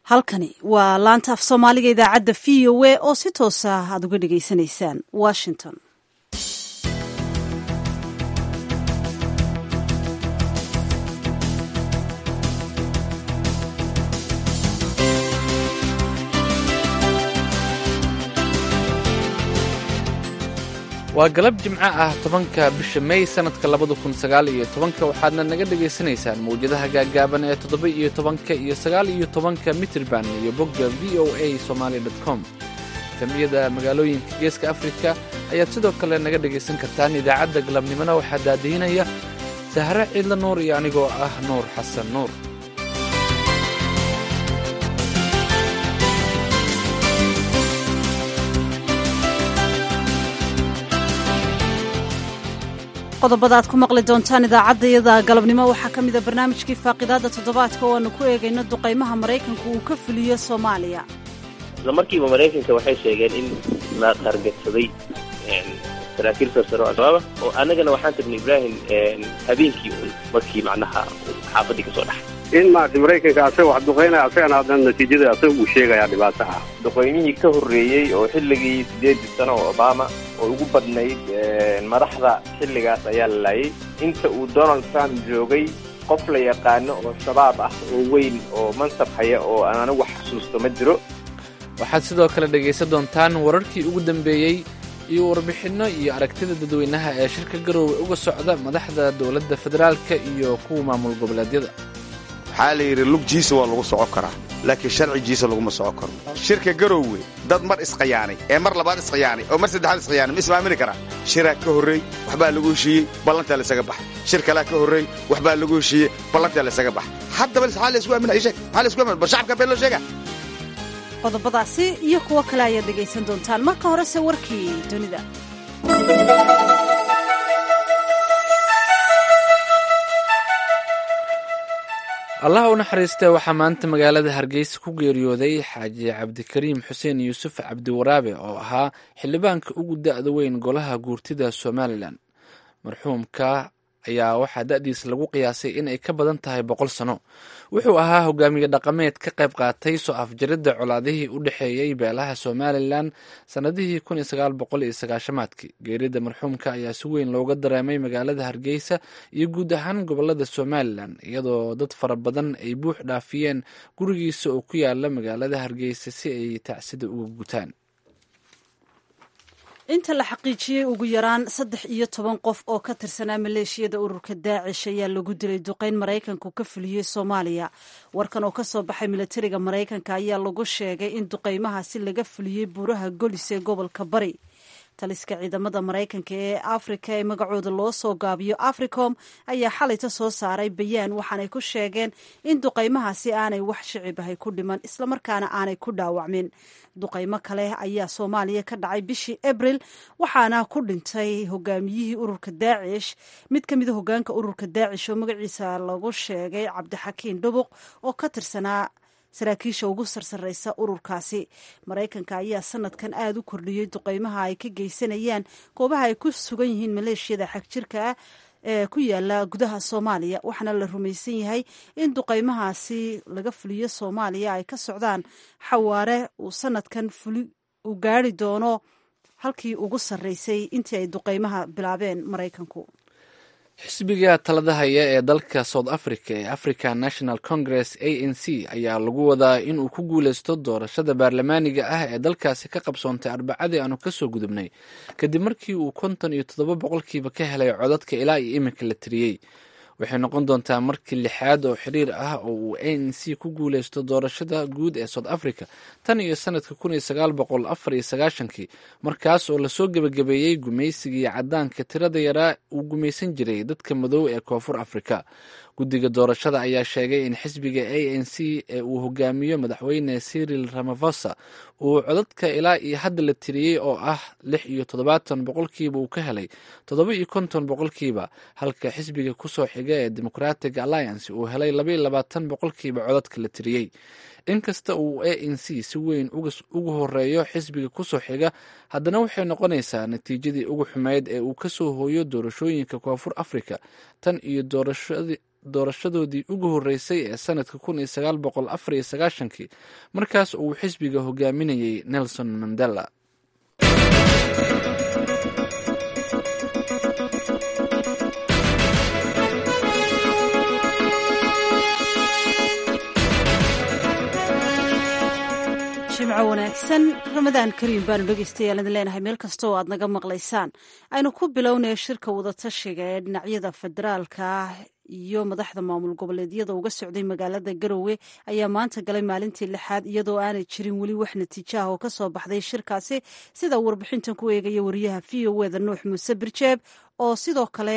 halkani waa laanta af soomaaliga idaacadda v o a oo si toosa aad uga dhagaysanaysaan washington waa galab jimco ah tobanka bisha may sannadka labada kun sagaal iyo tobanka waxaadna naga dhagaysanaysaan mawjadaha gaaggaaban ee toddoba iyo tobanka iyo sagaal iyo tobanka mitrban iyo bogga v o a somaali dot com tamiyada magaalooyinka geeska afrika ayaad sidoo kale naga dhagaysan kartaan idaacadda galabnimona waxaa daadihinaya sahre ciidla nuur iyo anigoo ah nuur xasan nuur qodobada aad ku maqli doontaan idaacaddayada galabnimo waxaa ka mida barnaamijkii faaqidaadda toddobaadka oo aanu ku eegayno duqaymaha maraykanku uu ka fuliyo soomaaliya isla markiiba maraykanka waxay sheegeen in la qargadsaday saraakiil sarsaro al-shabaaba oo annagana waxaan tagnay ibraahim habeenkii un markii macnaha xaafadii kasoo dhaxay in maarata maraykanka asaga wax duqaynaya asagana haddana natiijada asaga uu sheegayaa dhibaato ah duqaymihii ka horreeyey oo xilligii siddeedii sano oo obama oo ugu badnayd madaxda xilligaas ayaa la laayay inta uu donald trump joogay qof la yaqaano oo shabaab ah oo weyn oo mansab haya oo aan anigu xasuusto ma jiro waxaad sidoo kale dhegaysan doontaan wararkii ugu dambeeyey iyo warbixinno iyo aragtida dadweynaha ee shirka garoowe uga socda madaxda dowladda federaalka iyo kuwa maamul goboleedyada waxaa la yidhi lugjiisa waa lagu socon karaa laakiin sharcigiisa laguma socon karo shirka garoowe dad mar isqayaanay ee mar labaad isqayaanay oo mar saddexaad isqayaanay ma ismaamini karaa shiraa ka horreey waxbaa lagu heshiiyey ballantaa laysaga baxay shir kalaa ka horreey waxbaa lagu heshiiyey ballantaa laysaga baxay haddaba maxaa laysku aaminaya sheeg maxaa laysku aaminaya bal shacabka been loo sheega qodobadaasi iyo kuwo kale ayaad dhegaysan doontaan marka horese warkii dunida allah u naxariistee waxaa maanta magaalada hargeysa ku geeriyooday xaaji cabdikariim xuseen yuusuf cabdiwaraabe oo ahaa xildhibaanka ugu da'da weyn golaha guurtida somalilan marxuumka ayaa waxaa da'diisa lagu qiyaasay in ay ka badan tahay boqol sano wuxuu ahaa hogaamiye dhaqameed ka qayb qaatay soo afjaridda colaadihii u dhexeeyey beelaha somalilan sannadihii kun iyo sagaal boqol iyo sagaashamaadkii geerida marxuumka ayaa si weyn looga dareemay magaalada hargeysa iyo guud ahaan gobolada somalilan iyadoo dad fara badan ay buux dhaafiyeen gurigiisa oo ku yaala magaalada hargeysa si ay tacsida uga gutaan inta la xaqiijiyey ugu yaraan saddex iyo toban qof oo ka tirsanaa maleeshiyada ururka daacish ayaa lagu dilay duqayn maraykanku ka fuliyey soomaaliya warkan oo ka soo baxay milatariga maraykanka ayaa lagu sheegay in duqaymahaasi laga fuliyey buuraha golis ee gobolka bari taliska ciidamada maraykanka ee afrika ee magacooda loo soo gaabiyo africom ayaa xalayta soo saaray bayaan waxaanay ku sheegeen in duqaymahaasi aanay wax shicib ahay ku dhiman islamarkaana aanay ku dhaawacmin duqaymo kale ayaa soomaaliya ka dhacay bishii abril waxaana ku dhintay hogaamiyihii ururka daacish mid ka mida hogaanka ururka daacish oo magaciisa lagu sheegay cabdixakiin dhubuq oo ka tirsanaa saraakiisha ugu sarsareysa ururkaasi maraykanka ayaa sanadkan aada u kordhiyey duqeymaha ay ka geysanayaan goobaha ay ku sugan yihiin maleeshiyada xagjirka ah ee ku yaala gudaha soomaaliya waxaana la rumaysan yahay in duqeymahaasi laga fuliyo soomaaliya ay ka socdaan xawaare uu sanadkan fuli uu gaari doono halkii ugu sarreysay intii ay duqeymaha bilaabeen maraykanku xisbiga talada haya ee dalka south africa ee african national congress a n c ayaa lagu wadaa inuu ku guuleysto doorashada baarlamaaniga ah ee dalkaasi ka qabsoontay arbacadii aanu kasoo gudubnay kadib markii uu konton iyo toddoba boqolkiiba ka helay codadka ilaa iyo iminka la tiriyey waxay noqon doontaa markii lixaad oo xiriir ah oo uu a n c ku guuleysto doorashada guud ee south africa tan iyo sanadka kun iyo sagaal boqol afar iyo sagaashankii markaas oo lasoo gebagabeeyey gumaysigii caddaanka tirada yaraa uu gumaysan jiray dadka madow ee koonfur afrika guddiga doorashada ayaa sheegay in xisbiga a n c ee uu hogaamiyo madaxweyne cyril ramaphosa uu codadka ilaa iyo hadda la tiriyey oo ah lix iyo toddobaatan boqolkiiba uu ka helay toddoba iyo konton boqolkiiba halka xisbiga kusoo xiga ee democratic alliance uu helay labaiyo labaatan boqolkiiba codadka la tiriyey inkasta uu a n c si weyn uga horeeyo xisbiga kusoo xiga haddana waxay noqonaysaa natiijadii ugu xumeyd ee uu kasoo hooyo doorashooyinka koonfur africa tan iyo doorashadii doorashadoodii ugu horreysay ee sanadka kun iyo sagaal boqol afar iyo sagaashankii markaas uu xisbiga hogaaminayay nelson mandela jimco wanaagsan ramadaan kariim baanu dhegeystayaal idin leenahay meel kasta oo aad naga maqlaysaan aynu ku bilownaya shirka wadatashiga ee dhinacyada federaalka iyo madaxda maamul goboleedyada uga socday magaalada garowe ayaa maanta galay maalintii lixaad iyadoo aanay jirin weli wax natiijo ah oo ka soo baxday shirkaasi sida warbixintan ku eegaya wariyaha v o eda nuux muuse birjeeb oo sidoo kale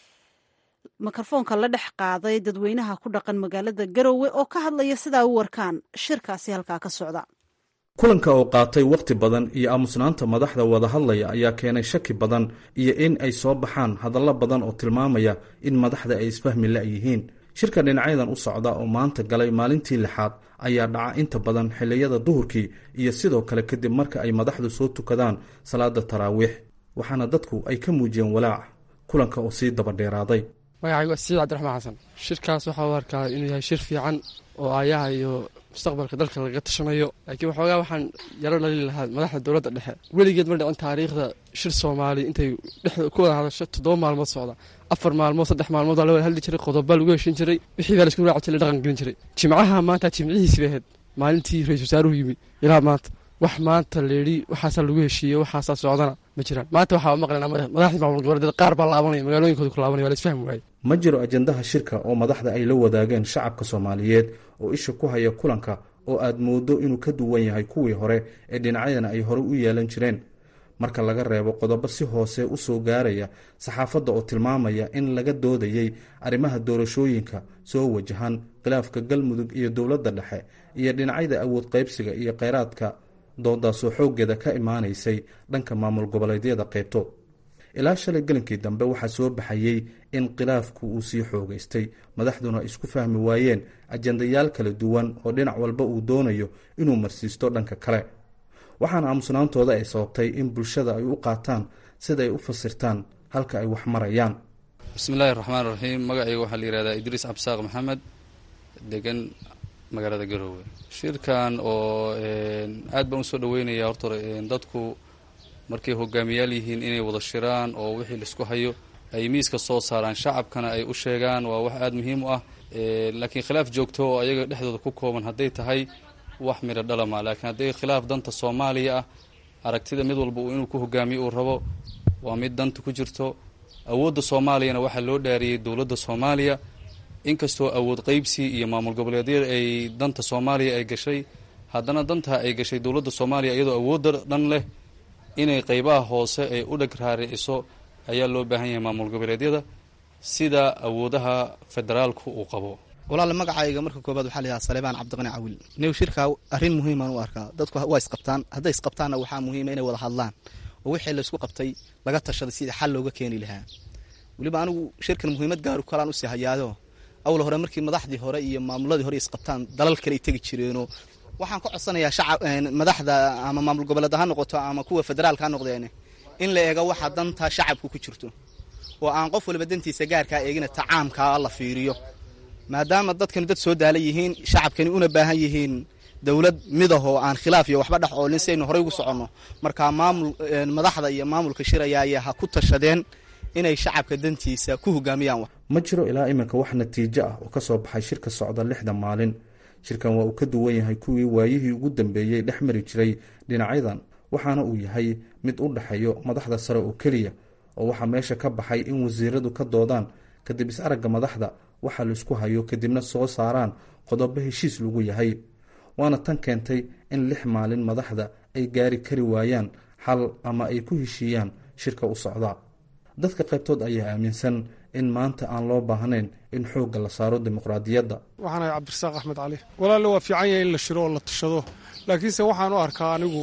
mikrofoonka la dhex qaaday dadweynaha ku dhaqan magaalada garowe oo ka hadlaya sidaa u warkaan shirkaasi halkaa ka socda kulanka oo qaatay wakhti badan iyo aamusnaanta madaxda wada hadlaya ayaa keenay shaki badan iyo in ay soo baxaan hadallo badan oo tilmaamaya in madaxda ay isfahmi la'yihiin shirka dhinacyadan u socda oo maanta galay maalintii lixaad ayaa dhaca inta badan xilliyada duhurkii iyo sidoo kale kadib marka ay madaxdu soo tukadaan salaada taraawiix waxaana dadku ay ka muujiyeen walaac kulanka oo sii dabadheeraaday magacaygu waa siciid cabdiraxmaan xasan shirkaas waxaa u arkaa inuu yahay shir fiican oo aayaha iyo mustaqbalka dalka laga tashanayo laakiin waxoogaa waxaan yaro dhali lahaa madaxda dowladda dhexe weligeed ma dhicin taariikhda shir soomaali intay dhexda ku wada hadasho toddoba maalmood socda afar maalmood saddex maalmood waa la wada hadli jiray qodoba lagu heshin jiray wixii baa laisku raaci jiray dhaqan gelin jiray jimcaha maanta jimcihiisi bay ahayd maalintii ra-isul wasaaruhu yimi ilaa maanta wax maanta leedhi waxaasaa lagu heshiiyey waxaasaa socdana ma jiraan maanta waxaa maqlaynaa madaxdii maamul goboleedyada qaar baa laabanaya magaalooyinkooda ku laabanaya waa la isfahmi waaye ma jiro ajandaha shirka oo madaxda ay la wadaageen shacabka soomaaliyeed oo isha ku haya kulanka oo aad mooddo inuu ka duwan yahay kuwii hore ee dhinacyadana ay horey u yeelan jireen marka laga reebo qodobo si hoose u soo gaaraya saxaafadda oo tilmaamaya in laga doodayey arrimaha doorashooyinka soo wajahan khilaafka galmudug iyo dowladda dhexe iyo dhinacyada awood qaybsiga iyo kheyraadka doodaasoo xooggeeda ka imaanaysay dhanka maamul goboleedyada qaybto ilaa shalay gelinkii dambe waxaa soo baxayey in khilaafku uu sii xoogaystay madaxduna isku fahmi waayeen ajandayaal kala duwan oo dhinac walba uu doonayo inuu marsiisto dhanka kale waxaana aamusnaantooda ay sababtay in bulshada ay u qaataan sida ay u fasirtaan halka ay wax marayaan bismillahi raxmaan raxiim magacayga waxaa la yihahdaa idriis cabsaaq maxamed degan magaalada garoowe shirkan oo aad baan usoo dhaweynaya horta dadku markay hogaamiyaal yihiin inay wada shiraan oo wixii laisku hayo ay miiska soo saaraan shacabkana ay u sheegaan waa wax aada muhiim u ah laakiin khilaaf joogto oo ayaga dhexdooda ku kooban hadday tahay wax midho dhalama laakiin hadday khilaaf danta soomaaliya ah aragtida mid walba uu inuu ku hogaamiyo uu rabo waa mid danta ku jirto awoodda soomaaliyana waxaa loo dhaariyey dowladda soomaaliya inkastoo awood qeybsi iyo maamul goboleedyada ay danta soomaaliya ay gashay haddana dantaa ay gashay dowladda soomaaliya iyadoo awoodda dhan leh inay qeybaha hoose ay u dheg raariciso ayaa loo baahan yahay maamul goboleedyada sida awoodaha federaalku uu qabo walaale magacayga marka koobaad waxaa layahaa saleebaan cabdiqani cawil new shirkaa arrin muhiimaan u arkaa dadku waa isqabtaan hadday isqabtaanna waxaa muhiima inay wada hadlaan oo wixii laysku qabtay laga tashaday sidii xal looga keeni lahaa weliba anigu shirkan muhiimad gaaru kalaan usii hayaado awal hore markii madaxdii hore iyo maamuladii hore isqabtaan dalal kale ay tegi jireenoo waxaan ka codsanayaa shacab madaxda ama maamul goboleed ha noqoto ama kuwa federaalka ha noqdeen in la eego waxa danta shacabku ku jirto oo aan qof waliba dantiisa gaarkaa eegina tacaamkaa la fiiriyo maadaama dadkani dad soo daala yihiin shacabkani una baahan yihiin dowlad midahoo aan khilaaf iyo waxba dhex oolin si aynu horey ugu soconno markaa maamul madaxda iyo maamulka shirayaaya ha ku tashadeen inay shacabka dantiisa ku hogaamiyaan ma jiro ilaa iminka wax natiijo ah oo ka soo baxay shirka socda lixda maalin shirkan waa uu ka duwan yahay kuwii waayihii ugu dambeeyey dhex mari jiray dhinacyadan waxaana uu yahay mid u dhexeeyo madaxda sare oo keliya oo waxaa meesha ka baxay in wasiiradu ka doodaan kadib is-aragga madaxda waxa laisku hayo kadibna soo saaraan qodobo heshiis lagu yahay waana tan keentay in lix maalin madaxda ay gaari kari waayaan xal ama ay ku heshiiyaan shirka u socda dadka qaybtood ayaa aaminsan in maanta aan loo baahnayn in xoogga la saaro dimuqraadiyadda waxaan ahay cabdirasaaq axmed cali walaalle waa fiican yahay in la shiro oo la tashado laakiinse waxaan u arkaa anigu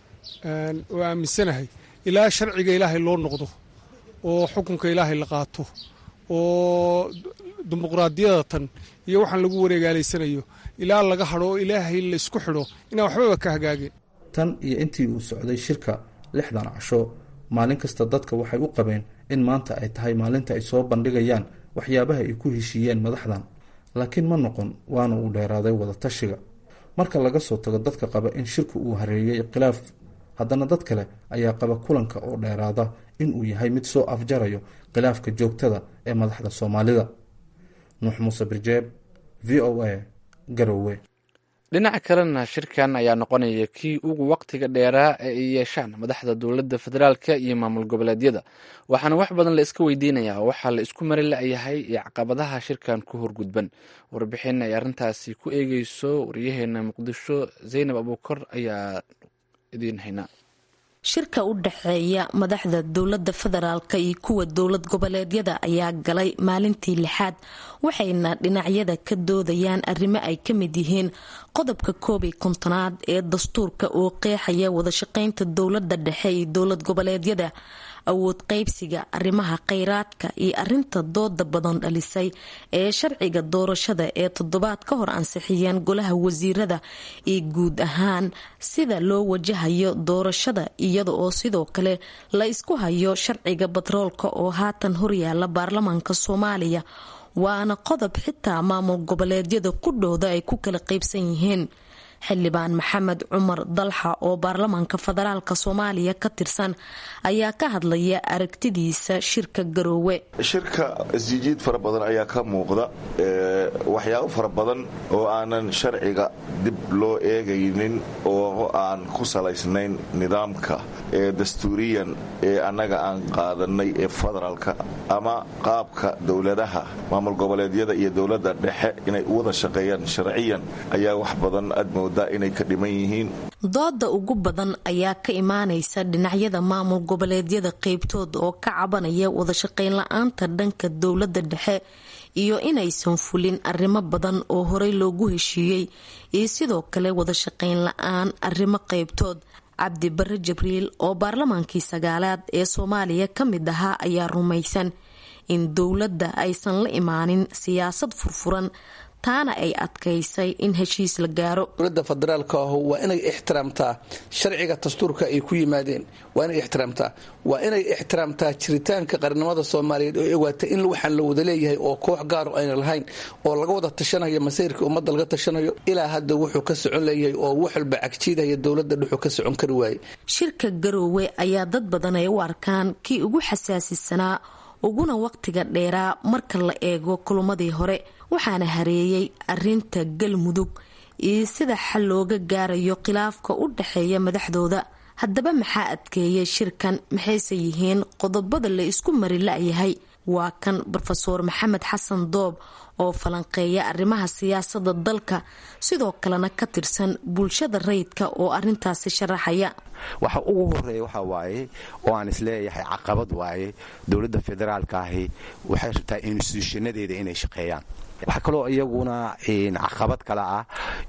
oo aaminsanahay ilaa sharciga ilaahay loo noqdo oo xukunka ilaahay la qaato oo dimuqraadiyada tan iyo waxaan lagu wareegaalaysanayo ilaa laga hadho oo ilaahay la isku xidho inaan waxbaba ka hagaageen tan iyo intii uu socday shirka lixdan casho maalin kasta dadka waxay u qabeen in maanta ay tahay maalinta ay soo bandhigayaan waxyaabaha ay ku heshiiyeen madaxdan laakiin ma noqon waana uu dheeraaday wadatashiga marka laga soo tago dadka qaba in shirku uu hareeyey khilaaf haddana dad kale ayaa qaba kulanka oo dheeraada inuu yahay mid soo afjarayo khilaafka joogtada ee madaxda soomaalida nuux muuse birjeeb v o a garowe dhinaca kalena shirkan ayaa noqonaya kii ugu waqtiga dheeraa ee ay yeeshaan madaxda dowladda federaalka iyo maamul goboleedyada waxaana wax badan la iska weydiinayaa waxaa la isku mari la-yahay iyo caqabadaha shirkan ku horgudban warbixin ay arrintaasi ku eegeyso waryaheena muqdisho zaynab abuukar ayaa idiin haynaa shirka u dhexeeya madaxda dowladda federaalka iyo kuwa dowlad goboleedyada ayaa galay maalintii lixaad waxayna dhinacyada ka doodayaan arrimo ay ka mid yihiin qodobka koob iyo kontonaad ee dastuurka oo qeexaya wadashaqeynta dowladda dhexe iyo dowlad goboleedyada awood qaybsiga arrimaha kheyraadka iyo arinta dooda badan dhalisay ee sharciga doorashada ee toddobaad ka hor ansixiyeen golaha wasiirada iyo guud ahaan sida loo wajahayo doorashada iyada oo sidoo kale la isku hayo sharciga batroolka oo haatan horyaala baarlamaanka soomaaliya waana qodob xitaa maamul goboleedyada qudhooda ay ku kala qaybsan yihiin xildhibaan maxamed cumar dalxa oo baarlamaanka federaalk soomaaliya ka tirsan ayaa ka hadlaya aragtidiisa shirka garoowe shirka isjijiid fara badan ayaa ka muuqda waxyaabo fara badan oo aanan sharciga dib loo eegaynin oo aan ku salaysnayn nidaamka ee dastuuriyan ee annaga aan qaadanay ee federaalka ama qaabka dowladaha maamul goboleedyada iyo dowladda dhexe inay u wada shaqeeyaan sharciyan ayaa wax badan aad moodaa inay ka dhiman yihiin dooda ugu badan ayaa ka imaanaysa dhinacyada maamul goboleedyada qeybtooda oo ka cabanaya wadashaqeyn la-aanta dhanka dowladda dhexe iyo inaysan fulin arrimo badan oo horey loogu heshiiyey iyo sidoo kale wadashaqeyn la-aan arrimo qeybtood cabdi bare jibriil oo baarlamaankii sagaalaad ee soomaaliya ka mid ahaa ayaa rumaysan in dowladda aysan la imaanin siyaasad furfuran taana ay adkaysay in heshiis la gaaro dowladda federaalka ahu waa inay ixtiraamtaa sharciga dastuurka ay ku yimaadeen waa inay ixtiraamtaa waa inay ixtiraamtaa jiritaanka qarnimada soomaaliyeed oo ewaata in waxaan la wada leeyahay oo koox gaaro ayna lahayn oo laga wada tashanayo masayrka ummadda laga tashanayo ilaa hadda wuxuu ka socon leeyahay oo wax walba cagjiidaya dowladda dhuxuu ka socon kari waaye shirka garoowe ayaa dad badan ay u arkaan kii ugu xasaasisanaa uguna waqtiga dheeraa marka la eego kulumadii hore waxaana hareeyay arinta galmudug iyo sida xal looga gaarayo khilaafka u dhexeeya madaxdooda haddaba maxaa adkeeyay shirkan maxayse yihiin qodobada la isku mari la-yahay waa kan rofeor maxamed xasan doob oo falanqeeya arrimaha siyaasada dalka sidoo kalena ka tirsan bulshada rayidka oo arintaasi sharaxaya waxa ugu horeeya waxaa waaye oo aan isleeyahay caqabad waaye dowladda federaalka ahi waxay rabtaa instituushanadeeda inay shaqeeyaan waxaa kaloo iyaguna caqabad kale ah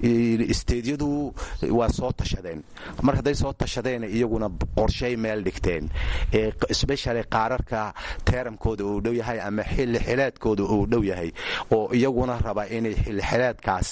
isteedyadu waa soo tashadeen mar hadday soo tashadeen iyaguna qorshay meel dhigteen sbeshali qaararka teeramkooda uu dhow yahay ama xilli xileedkooda uu dhow yahay oo iyaguna raba inay xilli xileedkaas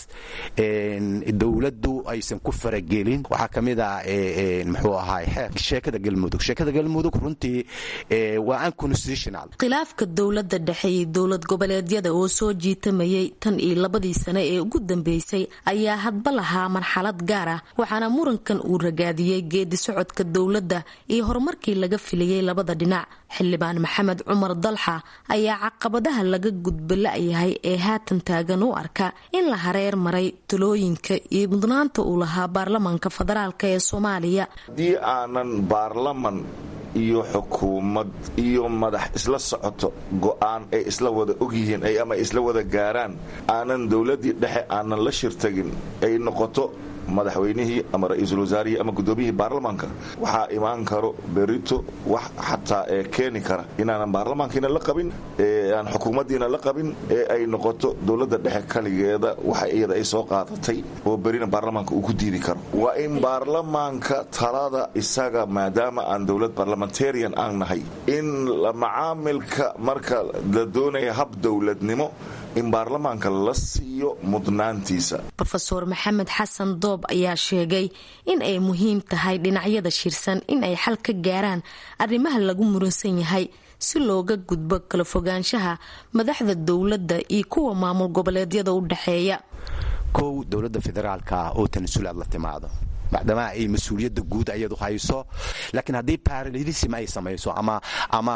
dowladdu aysan ku faragelin waxaa ka mid ah muxuu ahaay xeer sheekada galmudug sheekada galmudug runtii waa unconstitutional khilaafka dowladda dhexe iyo dowlad goboleedyada oo soo jiitamayay tan iyo labadii sane ee ugu dambeysay ayaa hadba lahaa marxalad gaar ah waxaana murankan uu ragaadiyey geedi socodka dowladda iyo horumarkii laga filayay labada dhinac xildhibaan maxamed cumar dalxa ayaa caqabadaha laga gudba la-yahay ee haatan taagan u arka in la hareer maray talooyinka iyo mudnaanta uu lahaa baarlamaanka federaalk ee soomaaliya haddii aanan baarlaman iyo xukuumad iyo madax isla socoto go'aan ay isla wada ogyihiin ama isla wada gaaraan aanan dowladdii dhexe aanan la shirtagin ay noqoto madaxweynihii ama ra-iisul wasaarihii ama guddoomiyihii baarlamaanka waxaa imaan karo berito wax xataa ee keeni kara inaanan baarlamaankiina la qabin aan xukuumaddiina la qabin ee ay noqoto dowladda dhexe kaligeeda waxa iyada ay soo qaadatay oo berina baarlamaanka uu ku diidi karo waa in baarlamaanka talada isaga maadaama aan dowlad barlamentarian aan nahay in macaamilka marka la doonaya hab dowladnimo in baarlamaanka la siiyo mudnaantiisa rofeor maxamed xasan doob ayaa sheegay in ay muhiim tahay dhinacyada shirsan in ay xal ka gaaraan arrimaha lagu muransan yahay si looga gudbo kala fogaanshaha madaxda dowladda iyo kuwa maamul goboleedyada u dhexeeya kow dowladda federaalka oo tanasulaad la timaado maadaama ay mas-uuliyadda guud ayadu hayso laakiin haddii paralelism ay samayso ama ama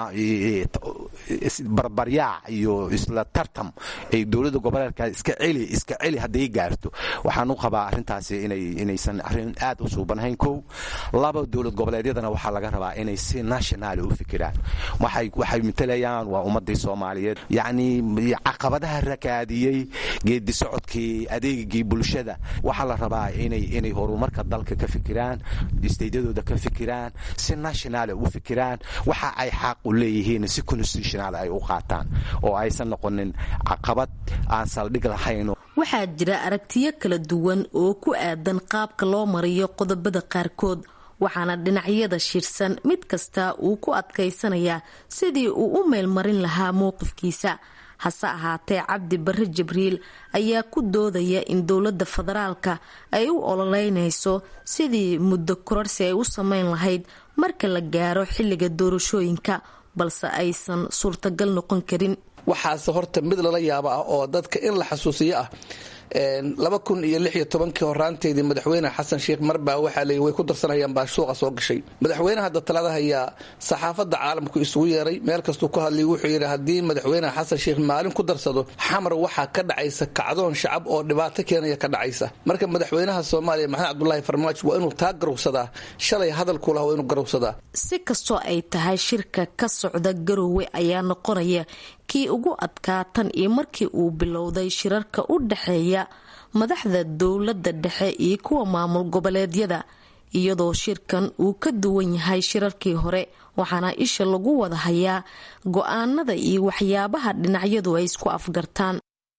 barbaryaac iyo isla tartam ay dowladda goboleedka iska celi iska celi hadday gaarto waxaan u qabaa arrintaasi inay inaysan arrin aad u suubanahayn kow laba dowlad goboleedyadana waxaa laga rabaa inay si nationaali u fikiraan waxay waxay matalayaan waa ummadii soomaaliyeed yacni caqabadaha rakaadiyey geedi socodkii adeegigii bulshada waxaa la rabaa inay inay horumarka dalka ka fikiraan steydyadooda ka fikiraan si nationaal u fikiraan waxa ay xaq u leeyihiin si constitutional ay u qaataan oo aysan noqonin caqabad aan saldhig lahayn waxaa jira aragtiyo kala duwan oo ku aadan qaabka loo mariyo qodobada qaarkood waxaana dhinacyada shirsan mid kasta uu ku adkaysanayaa sidii uu u meelmarin lahaa mowqifkiisa hase ahaatee cabdi barre jibriil ayaa ku doodaya in dowladda federaalka ay u ololeynayso sidii muddo kororsi ay u sameyn lahayd marka la gaaro xilliga doorashooyinka balse aysan suurtagal noqon karin waxaase horta mid lala yaabo ah oo dadka in la xasuusiyo ah laba kun iyo lix iyo tobankii horaanteedii madaxweyne xasan sheikh marbaa waxaa leey way ku darsanayaan baa suuqa soo gashay madaxweyne hadda talada hayaa saxaafadda caalamku isugu yeeray meel kastuu ka hadlay wuxuu yidhi haddii madaxweyne xasan sheikh maalin ku darsado xamar waxaa ka dhacaysa kacdoon shacab oo dhibaato keenaya ka dhacaysa marka madaxweynaha soomaaliya maxamed cabdulaahi farmaajo waa inuu taa garowsadaa shalay hadalku laha waa inuu garowsadaa si kastoo ay tahay shirka ka socda garoowe ayaa noqonaya kii ugu adkaa tan iyo markii uu bilowday shirarka u dhexeeya madaxda dowladda dhexe iyo kuwa maamul goboleedyada iyadoo shirkan uu ka duwan yahay shirarkii hore waxaana isha lagu wada hayaa go-aanada iyo waxyaabaha dhinacyadu ay isku afgartaan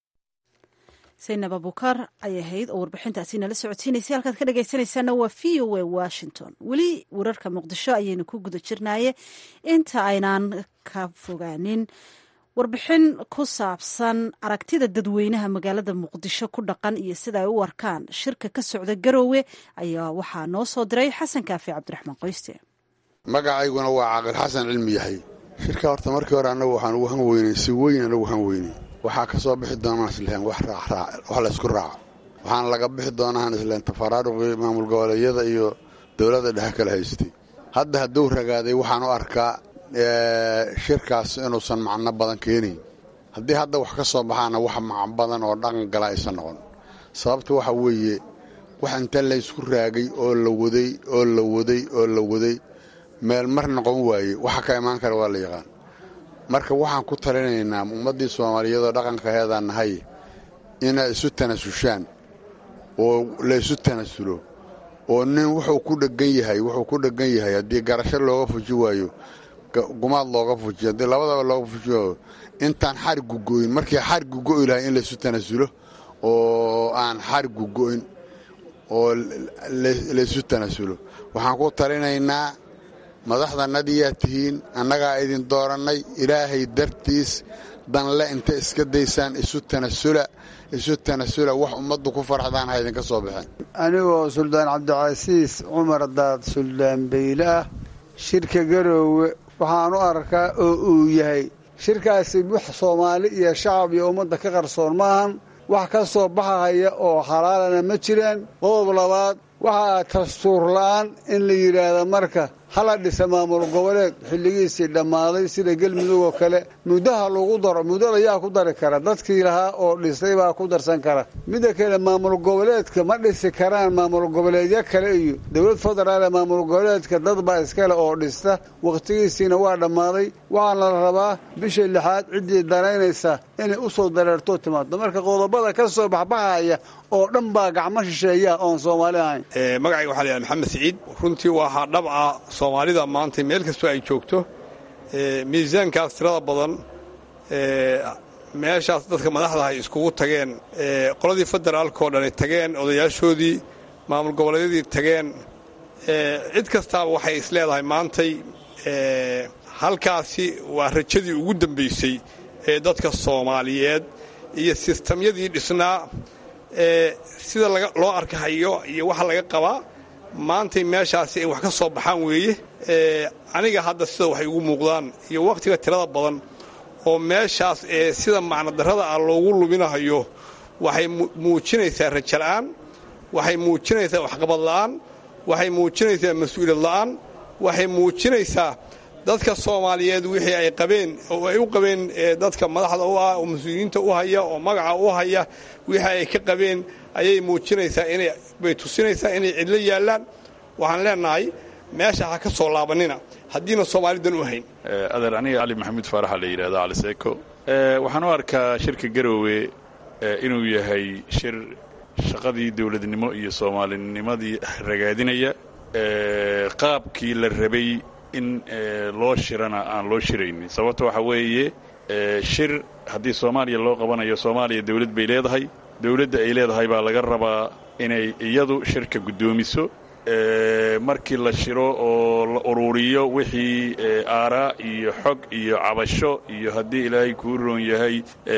saynab abuukar ayay ahayd oo warbixintaasi nala socodsiinaysay halkaad ka dhagaysanaysaana waa v o a washington weli wararka muqdisho ayaynu ku guda jirnaaye inta aynaan ka fogaanin warbixin ku saabsan aragtida dadweynaha magaalada muqdisho ku dhaqan iyo sida ay u arkaan shirka ka socda garoowe ayaa waxaa noo soo diray xasan kaafi cabdiraxmaan qoyste magacayguna waa caaqil xasan cilmi yahay shirka horta markii hore annagu waxaan ugu han weynay si weyn annagu han weynay waxaa ka soo bixi doonaan islahen wax laysku raaco waxaana laga bixi doonaan islahen tafaraaruqii maamul goboleedyada iyo dowladda dhexe kala haystay hadda hadduu ragaaday waxaan u arkaa shirkaas inuusan macno badan keenayn haddii hadda wax ka soo baxaana wax macno badan oo dhaqan gala aysan noqon sababta waxa weeye wax inta laysku raagay oo la waday oo la waday oo la waday meel mar noqon waaye waxa ka imaan kara waa la yaqaan marka waxaan ku talinaynaa ummaddii soomaaliyeedoo dhaqankaheedaan nahay inay isu tanasushaan oo laysu tanasulo oo nin wuxuu ku dhegan yahay wuxuu ku dhegan yahay haddii garasho looga fuji waayo gumaad looga fujiyo haddii labadaba looga fujiyo intaan xarigu go'in markii xarigu go'i lahay in laysu tanasulo oo aan xarigu go'in oo laysu tanasulo waxaan ku talinaynaa madaxdanadiyaa tihiin annagaa idin doorannay ilaahay dartiis danle inta iska daysaan isu tanasula isu tanasula wax ummaddu ku farxdaan ha idinka soo baxeen anigoo suldaan cabdicasiis cumar daad suldaan bayle ah shirka garoowe waxaan u arkaa oo uu yahay shirkaasi wax soomaali iyo shacab iyo ummadda ka qarsoon maahan wax ka soo baxahaya oo xalaalana ma jiraan qodob labaad waxaa dastuur la'aan in la yidhaahda marka hala dhisa maamul goboleed xilligiisii dhammaaday sida gelmudug oo kale muddaha lagu daro muddada yaa ku dari kara dadkii lahaa oo dhisay baa ku darsan kara midda kale maamul goboleedka ma dhisi karaan maamul goboleedyo kale iyo dowlad federaale maamul goboleedka dad baa iskale oo dhista wakhtigiisiina waa dhammaaday waxaana la rabaa bisha lixaad ciddii daraynaysa inay u soo dareertoo timaado marka qodobada ka soo baxbaxaya oo dhan baa gacmo shisheeya oon soomaali ahayn magacayga waxaa layahay maxamed siciid runtii waxaa dhabca soomaalida maanta meel kastoo ay joogto miisaankaas tirada badan meeshaas dadka madaxda ay iskugu tageen qoladii federaalka oo dhan ay tageen odayaashoodii maamul goboleedyadii tageen cid kastaaba waxay isleedahay maantay halkaasi waa rajadii ugu dambaysay ee dadka soomaaliyeed iyo sistamyadii dhisnaa sida loo arkahayo iyo waxa laga qabaa maantay meeshaasi ay wax ka soo baxaan weeye aniga hadda sida waxay ugu muuqdaan iyo wakhtiga tirada badan oo meeshaas ee sida macnodarrada ah loogu luminahayo waxay muujinaysaa rajala'aan waxay muujinaysaa waxqabad la'aan waxay muujinaysaa mas-uuliyad la'aan waxay muujinaysaa dadka soomaaliyeed wixii ay qabeen oo ay u qabeen dadka madaxda u ah oo mas-uuliyiinta u haya oo magaca u haya wixii ay ka qabeen ayay muujinaysaa inay bay tusinaysaa inay cidlo yaallaan waxaan leenahay meesha ha ka soo laabanina haddiina soomaalidan u hayn adeer aniga cali maxamuud faaraxa la yidhahda cali seeko waxaan u arkaa shirka garoowe inuu yahay shir shaqadii dowladnimo iyo soomaalinimadii ragaadinaya qaabkii la rabay in loo shirana aan loo shiraynin sababta waxaa weeye shir haddii soomaaliya loo qabanayo soomaaliya dawlad bay leedahay dawladda ay leedahay baa laga rabaa inay iyadu shirka guddoomiso markii la shiro oo la ururiyo wixii aaraa iyo xog iyo cabasho iyo haddii ilaahay kuu roon yahay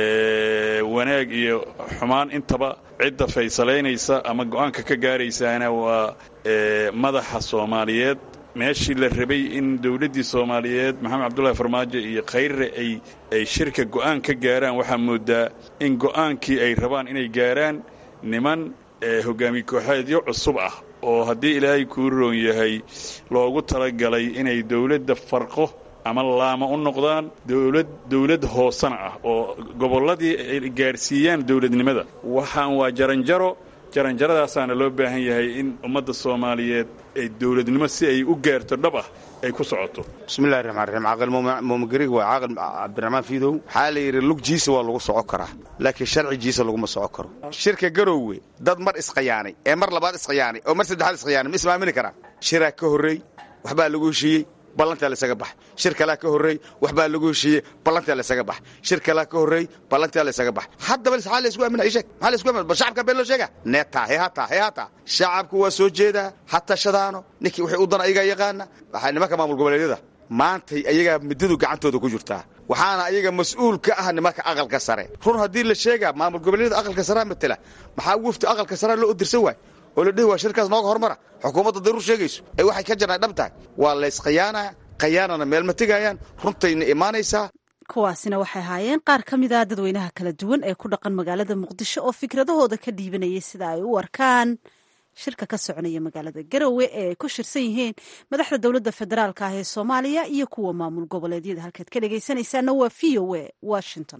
wanaag iyo xumaan intaba cidda faysalaynaysa ama go'aanka ka gaaraysaana waa madaxa soomaaliyeed meeshii la rabay in dawladdii soomaaliyeed maxamed cabdullahi farmaajo iyo khayrre ay ay shirka go'aan ka gaaraan waxaa moodaa in go'aankii ay rabaan inay gaaraan niman hogaamiye kooxeedyo cusub ah oo haddii ilaahay kuu roon yahay loogu talagalay inay dawladda farqo ama laama u noqdaan dowlad dawlad hoosana ah oo gobolladii ay gaadhsiiyaan dawladnimada waxaan waa jaranjaro jaranjaradaasaana loo baahan yahay in ummadda soomaaliyeed ay dawladnimo si ay u gaarto dhab ah ay ku socoto bismillahi raxmaan raxiim caaqil muumagarig waa caaqil cabdiraxmaan fiidow waxaa la yidhi lugjiisa waa lagu soco karaa laakiin sharcigiisa laguma soco karo shirka garoowe dad mar isqayaanay ee mar labaad isqayaanay oo mar saddexaad isqayaanay ma ismaamini karaa shiraa ka horreey waxbaa lagu heshiiyey ballantaa laysaga bax shir kalaa ka horreey waxbaa lagu heshiiyey ballantaa laysaga bax shir kalaa ka horreey ballantaa laysaga bax haddaba maxaa laysku aaminaya sheeg maxaa laysku aaminaya bal shacabka been loo sheega neetaa hee hataa hee hataa shacabku waa soo jeedaa ha tashadaano ninkii wixii u dana ayagaa yaqaana waxaa nimanka maamul goboleedyada maantay ayagaa muddadu gacantooda ku jirtaa waxaana ayaga mas-uul ka ah nimanka aqalka sare run haddii la sheegaa maamul goboleedyada aqalka sarea matela maxaa wafdi aqalka sarea loo odirsan waay oo la dhihi waa shirkaas nooga hormara xukuumadda daruur sheegayso ee waxay ka jirnaa dhab tahay waa laysqayaanaa qayaanana meel ma tegayaan runtayna imaanaysaa kuwaasina waxay ahaayeen qaar ka mid ah dadweynaha kala duwan ee ku dhaqan magaalada muqdisho oo fikradahooda ka dhiibanayay sida ay u arkaan shirka ka soconaya magaalada garowe ee ay ku shirsan yihiin madaxda dowladda federaalka ah ee soomaaliya iyo kuwa maamul goboleedyada halkaad ka dhegaysanaysaana waa v o a washington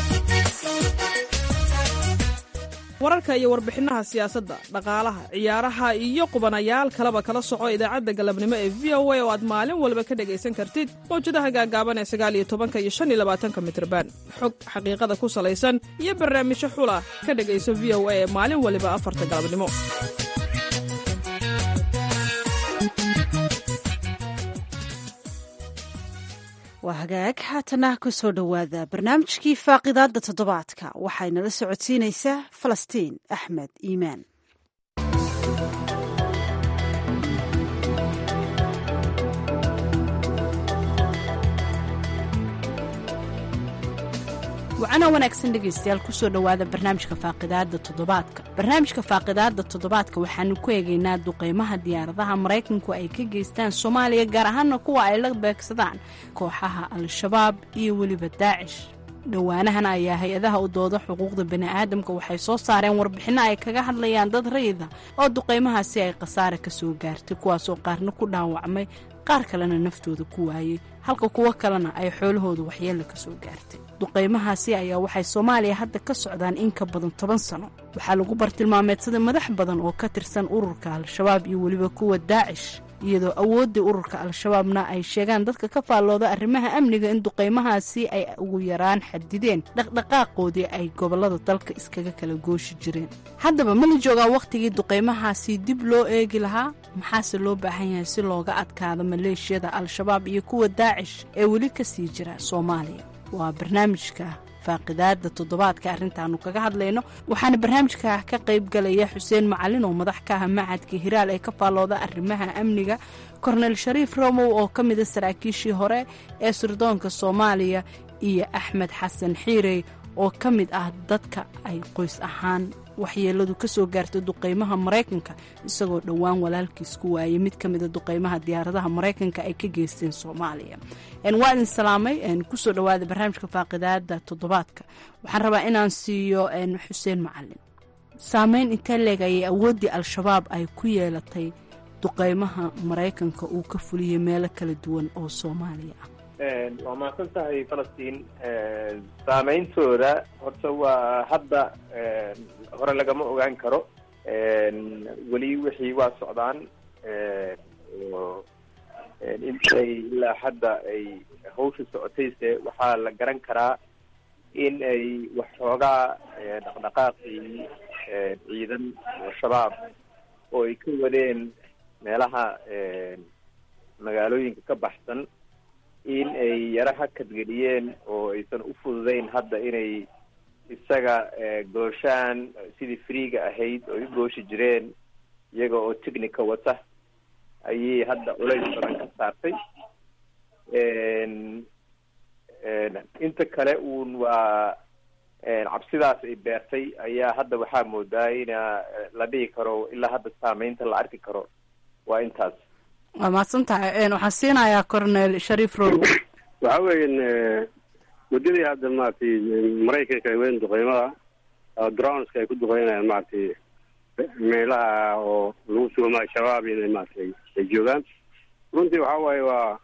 wararka iyo warbixinaha siyaasadda dhaqaalaha ciyaaraha iyo qubanayaal kaleba kala soco idaacadda galabnimo ee v o a oo aad maalin walba ka dhegaysan kartid mawjadaha gaagaaban ee sagaal iyo tobanka iyo shan iyo labaatanka mitrban xog xaqiiqada ku salaysan iyo barnaamijyo xula ka dhegayso v o a ee maalin waliba afarta galabnimo waa hagaag haatana ku soo dhowaada barnaamijkii faaqidaadda toddobaadka waxaynala socodsiinaysaa falastiin axmed iimaan wacana wanaagsan dhegaystayaal kusoo dhowaada barnaamijka faaqidaada toddobaadka barnaamijka faaqidaada toddobaadka waxaanu ku eegaynaa duqeymaha diyaaradaha maraykanku ay ka geystaan soomaaliya gaar ahaana kuwa ay la beegsadaan kooxaha al-shabaab iyo weliba daacish dhowaanahan ayaa hay-adaha u dooda xuquuqda bani'aadamka waxay soo saareen warbixinno ay kaga hadlayaan dad rayida oo duqeymahaasi ay khasaare ka soo gaartay kuwaasoo qaarna ku dhaawacmay qaar kalena naftooda ku waayey halka kuwo kalena ay xoolahooda waxyeella ka soo gaartay duqeymahaasi ayaa waxay soomaaliya hadda ka socdaan in ka badan toban sano waxaa lagu bartilmaameedsaday madax badan oo ka tirsan ururka al-shabaab iyo weliba kuwa daacish iyadoo awooddii ururka al-shabaabna ay sheegaan dadka ka faallooda arrimaha amniga in duqeymahaasi ay ugu yaraan xadideen dhaqdhaqaaqoodii ay gobollada dalka iskaga kala gooshi jireen haddaba ma la joogaa wakhtigii duqeymahaasi dib loo eegi lahaa maxaase loo baahan yahay si looga adkaado maleeshiyada al-shabaab iyo kuwa daacish ee weli ka sii jira soomaaliya waa barnaamijka faaqidaada toddobaadka arrintaanu kaga hadlayno waxaana barnaamijka ka qayb galaya xuseen macalin oo madax ka ah macadka hiraal ee ka faallooda arrimaha amniga kornel shariif romow oo ka mida saraakiishii hore ee sirdoonka soomaaliya iyo axmed xasan xiirey oo ka mid ah dadka ay qoys ahaan waxyeeladu kasoo gaarta duqeymaha maraykanka isagoo dhowaan walaalkiis ku waayay mid ka mida duqeymaha diyaaradaha maraykanka ay ka geysteen soomaaliya waa idin salaamay kusoo dhawaada barnaamijka faaqidaada toddobaadka waxaan rabaa inaan siiyo xuseen macalin saameyn intee leeg ayay awooddii al-shabaab ay ku yeelatay duqeymaha maraykanka uu ka fuliyey meelo kala duwan oo soomaaliya ah waa mahadsan tahay falastiin saameyntooda horta waa hadda hore lagama ogaan karo weli wixii waa socdaan oo intay ilaa hadda ay hawsha socotayse waxaa la garan karaa in ay waxxoogaa dhaqdhaqaaqii ciidan oo shabaab oo ay ka wadeen meelaha magaalooyinka ka baxsan in ay yaro hakadgeliyeen oo aysan u fududeyn hadda inay isaga gooshaan sidii freega ahayd oo u gooshi jireen iyaga oo technica wata ayay hadda culays badan ka saartay inta kale uun waa cabsidaas ay beertay ayaa hadda waxaa moodaa ina la dhihi karo ilaa hadda saameynta la arki karo waa intaas waa mahadsan tahay waxaan siinayaa cornel shariif row waxa weeyan muddadii hadda maaragtay maraykanka ay wadeen duqeymada droneska ay ku duqeynayaan maaragtay meelaha oo lagu sugamaayo shabaab inay maaragtay ay joogaan runtii waxa waaye waa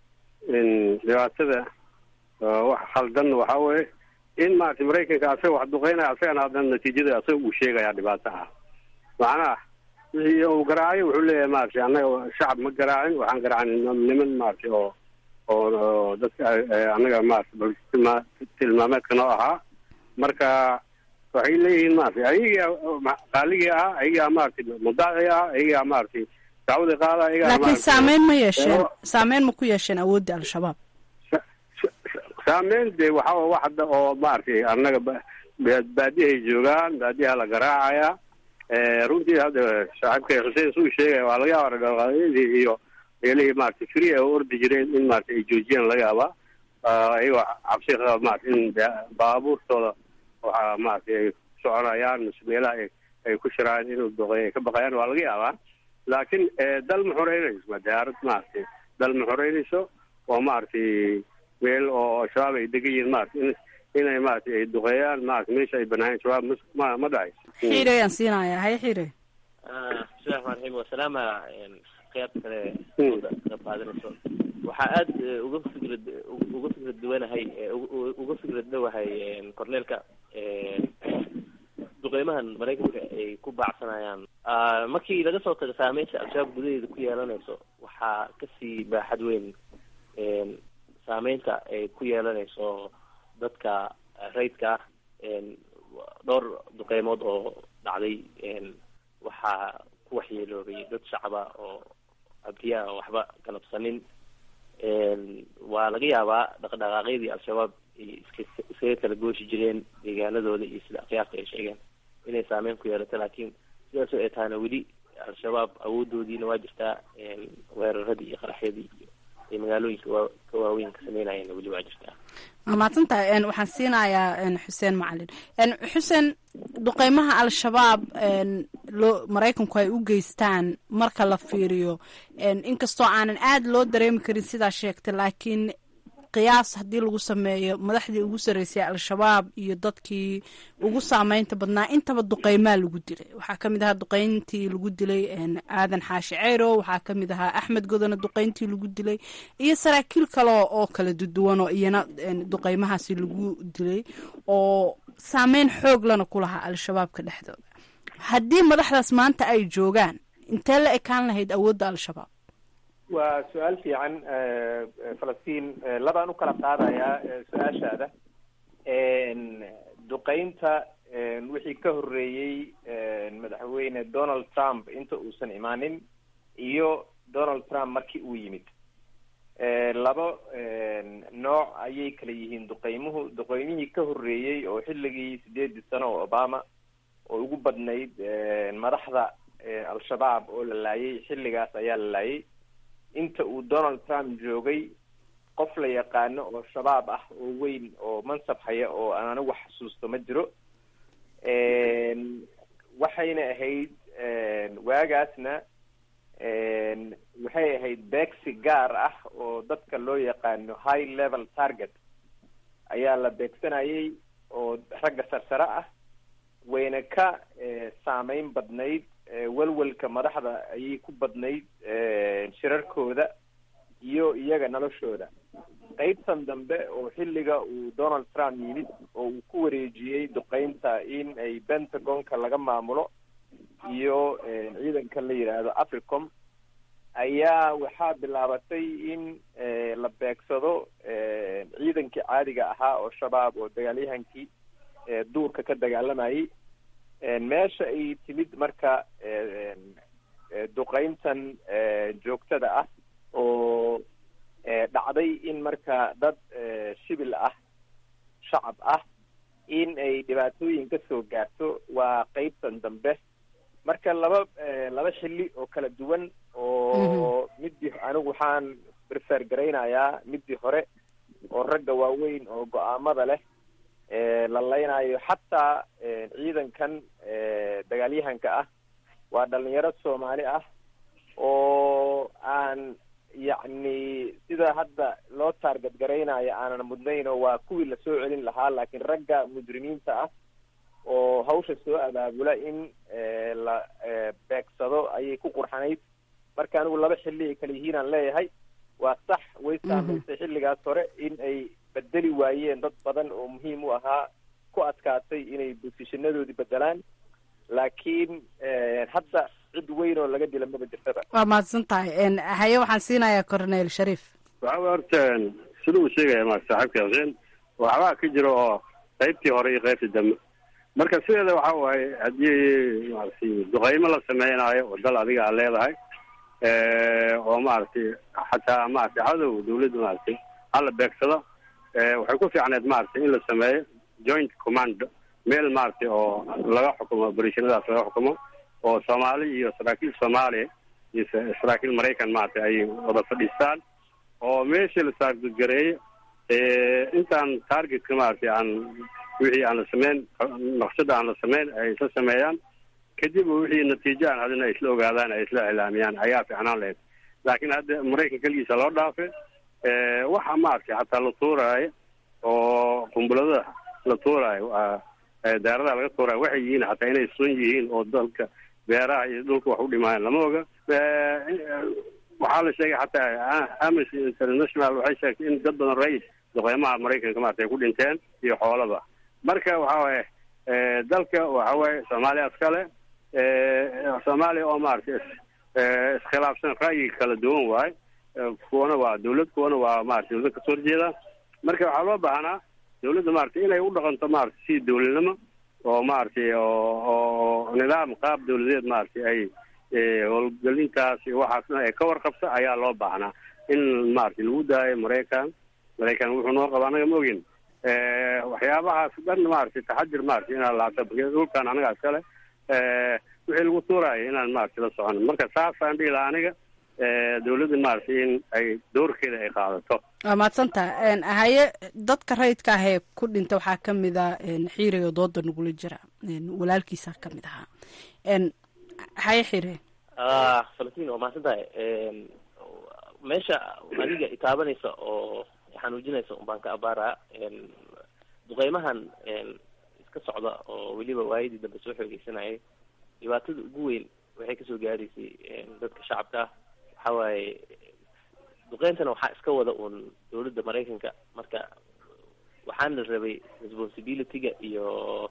dhibaatada wax khaldan waxa weeye in maaragtay maraykanka asaga wax duqeynaya asagana haddana natiijada asaga uu sheegaya dhibaato ah macnaha wixii uu garaacayo wuxuu leeyahay maaragtay annaga shacab ma garaacin waxaan garaacin niman maaragtay oo oo dadka annaga maaragtay tilmaa tilmaameedka noo ahaa marka waxay leeyihiin maaragtay ayagaa qaaligii ah ayagaa maaragtay mudaaci ah ayagaa maaragtay dacwadii qaada ayagaa laakiin saameyn ma yeesheen saameyn ma ku yeesheen awooddii al-shabaab saameyn dee waxa wax hadda oo maaragtay annaga baadiyahay joogaan baadiyaha la garaacaya runtii hadda saaxiibkay xuseen suu sheegaya waa laga yaaba dhaqaaqyadii iyo meelihii maaragtay free ay u ordi jireen in maaragtay ay joojiyaan laga yaabaa ayagoo cabsi qaba maaragtay in baabuurtooda waxaa maaragtay ay soconayaan mise meelaha ay ay ku shiraan inuu doqeey ay ka baqayaan waa laga yaabaa laakiin dal ma xoreynayso ma diyaarad maaragtay dal ma xoreynayso oo maaragtay meel oo shabaab ay degan yihiin maaragtay in inay maaragtay ay duqeeyaan maaragtay meesha ay banaayeen shabaab ma ma dhacayso xiire ayaan siinayaa haye xiire bismillahi raxmaan raxiim wasalaama qeyb kale ka qaadanayso waxaa aada uga fikrad uga fikrad duwanahay uga fikrad dhowahay corneelka duqeymahan maraykanka ay ku baacsanayaan markii laga soo tago saameynta al-shabaab gudaheeda ku yeelanayso waxaa kasii baaxad weyn saameynta ay ku yeelanayso dadka rayidka ah dhowr duqeymood oo dhacday waxaa ku waxyeeloobay dad shacaba oo abdiyaa oo waxba galabsanin waa laga yaabaa dhaqdhaqaaqyadii al-shabaab iska iskaga kala gooshi jireen deegaanadooda iyo sida akhyaarta ay sheegeen inay saameyn ku yeelato laakiin sidaasoo ay tahana weli al-shabaab awoodoodiina waa jirtaa weeraradii iyo qaraxyadii iyo ay magaalooyinka waa ka waaweyn ka sameynayeenna weli waa jirtaa waa mahadsan tahay waxaan siinayaa xuseen macalin xuseen duqeymaha al-shabaab loo maraykanku ay u geystaan marka la fiiriyo inkastoo aanan aada loo dareemi karin sidaa sheegtay laakiin qiyaas haddii lagu sameeyo madaxdii ugu sarreysay al-shabaab iyo dadkii ugu saameynta badnaa intaba duqeymaa lagu dilay waxaa ka mid ahaa duqeyntii lagu dilay aadan xaashi ceyro waxaa ka mid ahaa axmed godona duqeyntii lagu dilay iyo saraakiil kale oo kala duduwan oo iyana duqeymahaasi lagu dilay oo saameyn xoog lana ku lahaa al-shabaabka dhexdooda haddii madaxdaas maanta ay joogaan intee la ekaan lahayd awoodda al-shabaab waa su-aal fiican falastiin labaan u kala qaadayaa su-aashaada duqeynta wixii ka horreeyey madaxweyne donald trump inta uusan imaanin iyo donald trump markii uu yimid laba nooc ayay kala yihiin duqeymuhu duqeymihii ka horreeyey oo xilligii sideedii sano oo obama oo ugu badnayd madaxda al-shabaab oo la laayay xilligaas ayaa la laayay inta uu donald trump joogay qof la yaqaano oo shabaab ah oo weyn oo mansab haya oo aan anigu xasuusto ma jiro waxayna ahayd waagaasna waxay ahayd beegsi gaar ah oo dadka loo yaqaano high level target ayaa la beegsanayay oo ragga sarsare ah wayna ka saameyn badnayd welwelka madaxda ayay ku badnayd shirarkooda iyo iyaga noloshooda qaybtan dambe oo xilliga uu donald trump yimid oo uu ku wareejiyey duqeynta in ay pentagonka laga maamulo iyo ciidankan la yidhaahdo africom ayaa waxaa bilaabatay in la beegsado ciidankii caadiga ahaa oo shabaab oo dagaalyahankii duurka ka dagaalamayay meesha ay timid marka duqeyntan joogtada ah oo dhacday in marka dad shibil ah shacab ah in ay dhibaatooyin ka soo gaarto waa qeybtan dambe marka laba laba xilli oo kala duwan oo midii anigu waxaan prefer garaynayaa midii hore oo ragga waaweyn oo go-aamada leh la leynayo xataa ciidankan dagaalyahanka ah waa dhalinyaro soomaali ah oo aan yacni sida hadda loo taarget garaynayo aanan mudnayn oo waa kuwii lasoo celin lahaa laakiin ragga mujrimiinta ah oo hawsha soo abaabula in la beegsado ayay ku qurxanayd marka anigu laba xilli ay kala yihiin aan leeyahay waa sax way saamaysay xilligaas hore in ay bedeli waayeen dad badan oo muhiim u ahaa ku adkaatay inay bosishanadoodii bedelaan laakiin hadda cid weyn oo laga dila maba jirtaba waa mahadsan tahay haye waxaan siinayaa cornel shariif waxa way horta sida uu sheegaya ma saaxiibka xuseen waxbaa ka jira oo qaybtii hore iyo qaybtii dambe marka sideeda waxa waaye haddii maaragtay duqeymo la sameynaayo oo dal adiga aad leedahay oo maaragtay xataa maaragtay cadow dawladda maaragtay hala beegsado waxay ku fiicneed maaragtay in la sameeyo joint command meel maaragtay oo laga xukumo operatiinadaas laga xukumo oo soomaali iyo saraakiil soomaaliya iyo saraakiil maraykan maaragtay ay wada fadhiistaan oo meeshii la saargareeyo intaan targetka maaragtay aan wixii aan la sameyn naqshada aan la sameyn ay isla sameeyaan kadib wixii natiijo aan hadina ay isla ogaadaan ay isla iclaamiyaan ayaa fiicnaan lahayd laakiin hadda maraykan keligiisa loo dhaafay waxa maaragtay xataa la tuuraayo oo qumbuladada la tuuraayo daaradaha laga tuuraayo waxay yihiin xataa inay sun yihiin oo dalka beeraha iyo dhulka wax u dhimaayaan lama oga waxaa la sheegay xataa amnesty international waxay sheegtay in dad badan rais duqeymaha maraykanka maarata ay ku dhinteen iyo xoolaba marka waxa waaye dalka waxa waaye soomaaliya iskale soomaaliya oo maaragtay iskhilaafsan ra'yi kala duwan waaye kuwana waa dawlad kuwana waa maarata dawlad kasoo horjeeda marka waxaa loo baahnaa dawladda maaragtay inay u dhaqanto maaragtay si dawladnimo oo maaragtay oo nidaam qaab dawladeed maaragtay ay howlgelintaas iyo waxaasna ay ka warqabta ayaa loo baahnaa in maaragtay lagu daayo maraykan maraykan wuxuu noo qaba anaga ma ogin waxyaabahaas dhan maaragtay taxadir maaragtay inaan laabta dhulkan anaga iskale wixii lagu tuuraayo inaan maaragtay la socono marka saasaan dhihi lahaa aniga dawladda maaragtay in ay doorkeeda ay qaadato waa mahadsantaha haye dadka rayidka ah ee ku dhinta waxaa ka mid a xiire oo dooda nagula jira walaalkiisa ka mid ahaa haye xire falastiin waa mahadsan tahay meesha adiga itaabanaysa oo xanuujinaysa un baan ka abaaraa duqeymahan iska socda oo weliba waayadii dambe soo xoogeysanayay dhibaatada ugu weyn waxay kasoo gaaraysay dadka shacabka ah waxa waaye duqeyntana waxaa iska wada uun dawladda maraykanka marka waxaana rabay responsibilityga iyo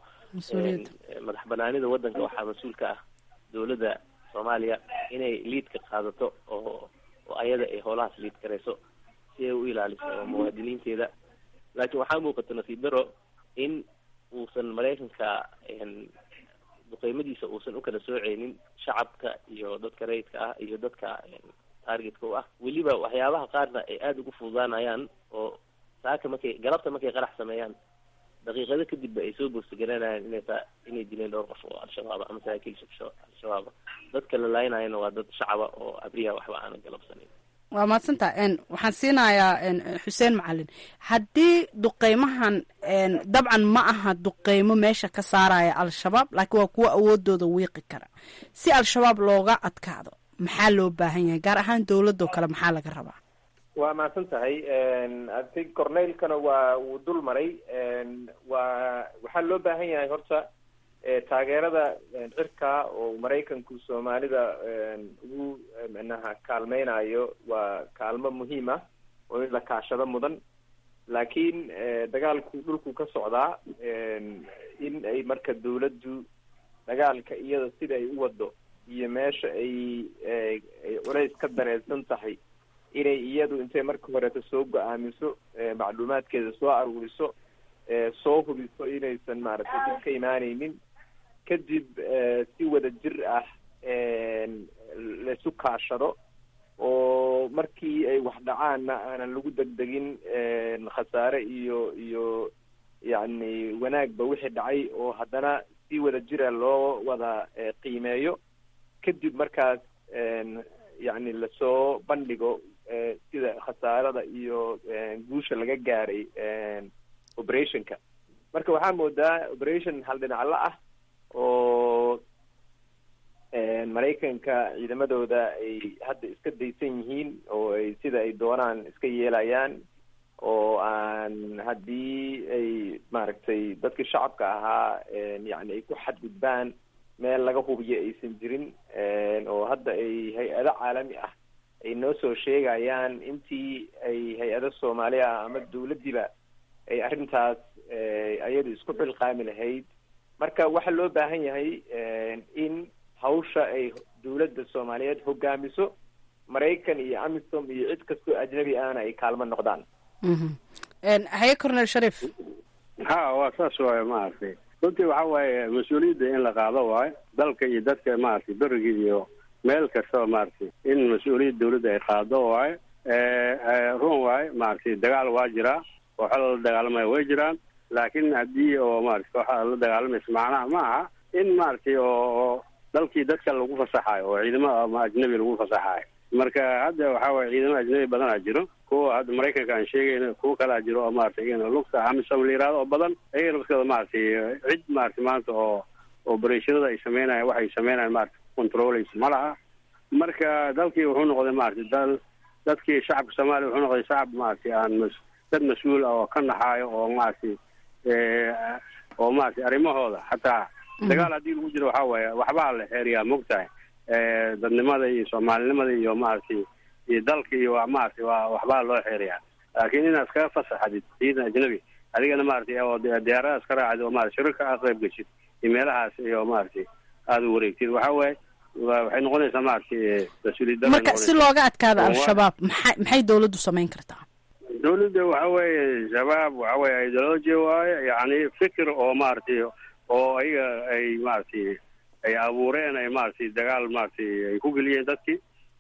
madax banaanida waddanka waxaa mas-uulka ah dawladda soomaaliya inay liidka qaadato oo oo ayada ay howlahaas liid karayso si ay u ilaaliso muwaadiniinteeda laakiin waxaa muuqata nasiib daro in uusan maraykanka duqeymadiisa uusan ukala sooceynin shacabka iyo dadka rayidka ah iyo dadka targetka u ah weliba waxyaabaha qaarna ay aada ugu fududaanayaan oo saaka markay galabta markay qarax sameeyaan daqiiqado kadibba ay soo boostagaranayaan inay taa inay dileen dhowr qof oo al-shabaaba ama saraakiil al-shabaaba dadka la laaynaayana waa dad shacaba oo abriha waxba aanan galabsanin waa mahadsantaa waxaan siinayaa xuseen macalin haddii duqeymahan dabcan ma aha duqeymo meesha ka saaraya al-shabaab laakiin waa kuwo awoodooda wiiqi kara si al-shabaab looga adkaado maxaa loo baahan yahay gaar ahaan dowladoo kale maxaa laga rabaa waa mahadsan tahay ati corneylkana waa wuu dul maray waa waxaa loo baahan yahay horta taageerada cirka oo maraykanku soomaalida ugu manaha kaalmeynayo waa kaalmo muhiim ah oo in la kaashado mudan laakiin dagaalku dhulku ka socdaa in ay marka dawladdu dagaalka iyada sida ay u wado iyo meesha ay ay culays ka dareensan tahay inay iyadu intay marka horeeto soo go-aamiso macluumaadkeeda soo aruuriso soo hubiso inaysan maaragtay dib ka imaaneynin kadib si wada jir ah laisu kaashado oo markii ay wax dhacaanna aanan lagu degdegin khasaare iyo iyo yacni wanaagba wixii dhacay oo haddana si wada jira loo wada qiimeeyo kadib markaas yacni lasoo bandhigo sida khasaarada iyo guusha laga gaaray operationka marka waxaa moodaa operation hal dhinacla ah oo maraykanka ciidamadooda ay hadda iska daysan yihiin oo ay sida ay doonaan iska yeelayaan oo aan haddii ay maaragtay dadkii shacabka ahaa yacni ay ku xadgudbaan meel laga hubiyo aysan jirin oo hadda ay hay-ado caalami ah ay noo soo sheegayaan intii ay hay-ado soomaali ah ama dawladdiiba ay arrintaas ayadu isku xilqaami lahayd marka waxaa loo baahan yahay in hawsha ay dawladda soomaaliyeed hogaamiso maraykan iyo amisom iyo cid kastoo ajnabi ahna ay kaalmo noqdaan haye cornel sharif ha waa saas waayo maaragtay runtii waxa waaye mas-uuliyadda in la qaado waayo dalka iyo dadka maaragtay beriga iyo meel kastaba maaragtay in mas-uuliyadda dawladda ay qaado waayo run waayo maaragtay dagaal waa jiraa kooxo lala dagaalamaya way jiraan laakiin haddii oo maaragtay kooxada la dagaalamaysa macnaha ma aha in maaragtay oo dalkii dadka lagu fasaxayo oo ciidamo ama ajnabi lagu fasaxayo marka hadda waxa waye ciidamo ajnabi badanaa jiro kuwa hadda maraykanka aan sheegayna kuwa kalaa jiro oo maratay iyagana lugta amisom la yihahdo oo badan iyagana laftooda maaragtay cid maratay maanta oo oberashanada ay sameynayan waxay sameynayan maratay controleysa ma laha marka dalkii wuxuu noqday maratay dal dadkii shacabka soomaaliya wuxuu noqday shacab maratay aan mas dad mas-uul ah oo ka naxaayo oo maratay oo maratay arrimahooda xataa dagaal haddii lagu jiro waxaa waaye waxbaa la xeeriyaa mogtahay dadnimada iyo soomaalinimada iyo maaragtay iyo dalka iyo waa maaragtay waa waxbaa loo xeeriyaa laakiin inaad iskaga fasaxadid ciidan ajnabi adigana maaragtay oo diyaaradaas ka raacdid oo maarata shirarka aad qayb geshid iyo meelahaas iyo maaragtay aada u wareegtid waxa waaye waxay noqonaysaa maaragtay mas-uuliyad marka si looga adkaado al-shabaab maxay maxay dawladdu samayn kartaa dawladda waxa weeye shabaab waxa weye ideology waaye yacni fikir oo maaragtay oo ayaga ay maaragtay ay abuureen ay maaragtay dagaal maaragtay ay ku geliyeen dadkii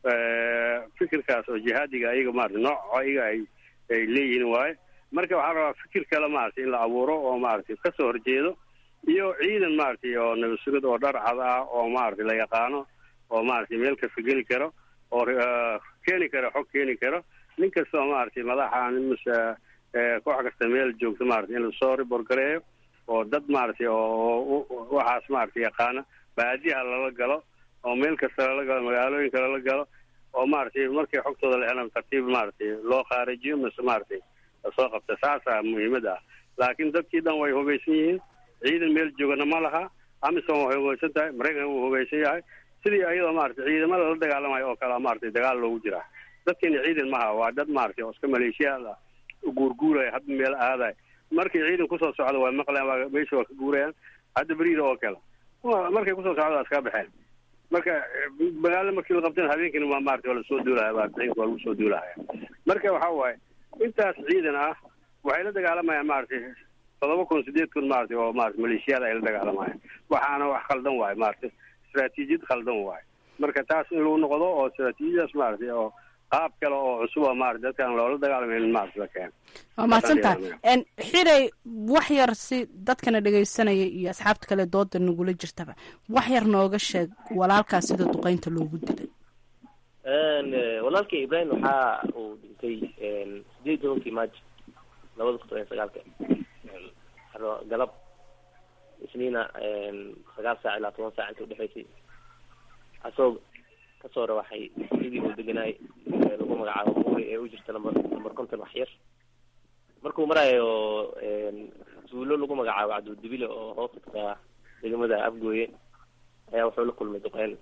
fikirkaas oo jihaadiga ayaga maaragtay nooc ayaga ay ay leeyihiin waaye marka waxaa rabaa fikir kale maaragtay in la abuuro oo maaragtay kasoo horjeedo iyo ciidan maaragtay oo nabadsurid oo dhar cad ah oo maaragtay la yaqaano oo maaragtay meel kasta geli karo oo keeni karo xog keeni karo nin kastoo maaragtay madaxa mase koox kasta meel joogto maaragtay in lasoo riborgareeyo oo dad maaragtay oo waxaas maaragtay yaqaana baadiyaha lala galo oo meel kasta lala galo magaalooyinka lala galo oo maaragtay markay xogtooda la helaan tartiib maaragtay loo khaarijiyo mise maaragtay lasoo qabta saasaa muhiimada ah laakiin dadkii dhan way hubaysan yihiin ciidan meel joogana ma laha amisom way hubaysan tahay maraykanka wuu hubaysan yahay sidii ayadoo maaragtay ciidamada la dagaalamayo oo kale maaragtay dagaal loogu jiraa dadkeena ciidan maha waa dad maaragtay oo iska maleeshiyaad ah guurguuraya hadba meel aadayo markay ciidan kusoo socdo waa maqlayan waa meesha waa ka guurayaan hadda beriida oo kale markay kusoo socdo waa iska baxeen marka magaalo markii la qabtana habeenkina waa maarata waa lasoo duulahaya baariciinka waa lagu soo duulahaya marka waxa waaye intaas ciidan ah waxay la dagaalamayaan maaragtay todoba kun sideed kun maaragtay oo maarata maleeshiyada ay la dagaalamayaan waxaana wax khaldan waayo maaragtay istraatiijiyad khaldan waayo marka taas in lagu noqdo oo istraatiijiyadaas maaragtay oo qaab kale oo cusub oo maarata dadkaan loola dagaalamayn maarata la keeno waa mahadsantahay xilay wax yar si dadkana dhegaysanaya iyo asxaabta kale dooda nagula jirtaba wax yar nooga sheeg walaalkaas sida duqeynta loogu dilay walaalkay ibrahim waxa uu dhintay sideed iyo tobankii maajo labada kun toban iyo sagaalka aro- galab isniina sagaal saac ilaa toban saac inta udhexaysay asagoo kasoo rawaxay sidii uu deganaay ee lagu magacaabo muuri ee u jirta lambar lambar konton wax yar markuu marayo tuulo lagu magacaabo cabdudibile oo hoos tagtaa degmada afgooye ayaa wuxuu la kulmay duqeyn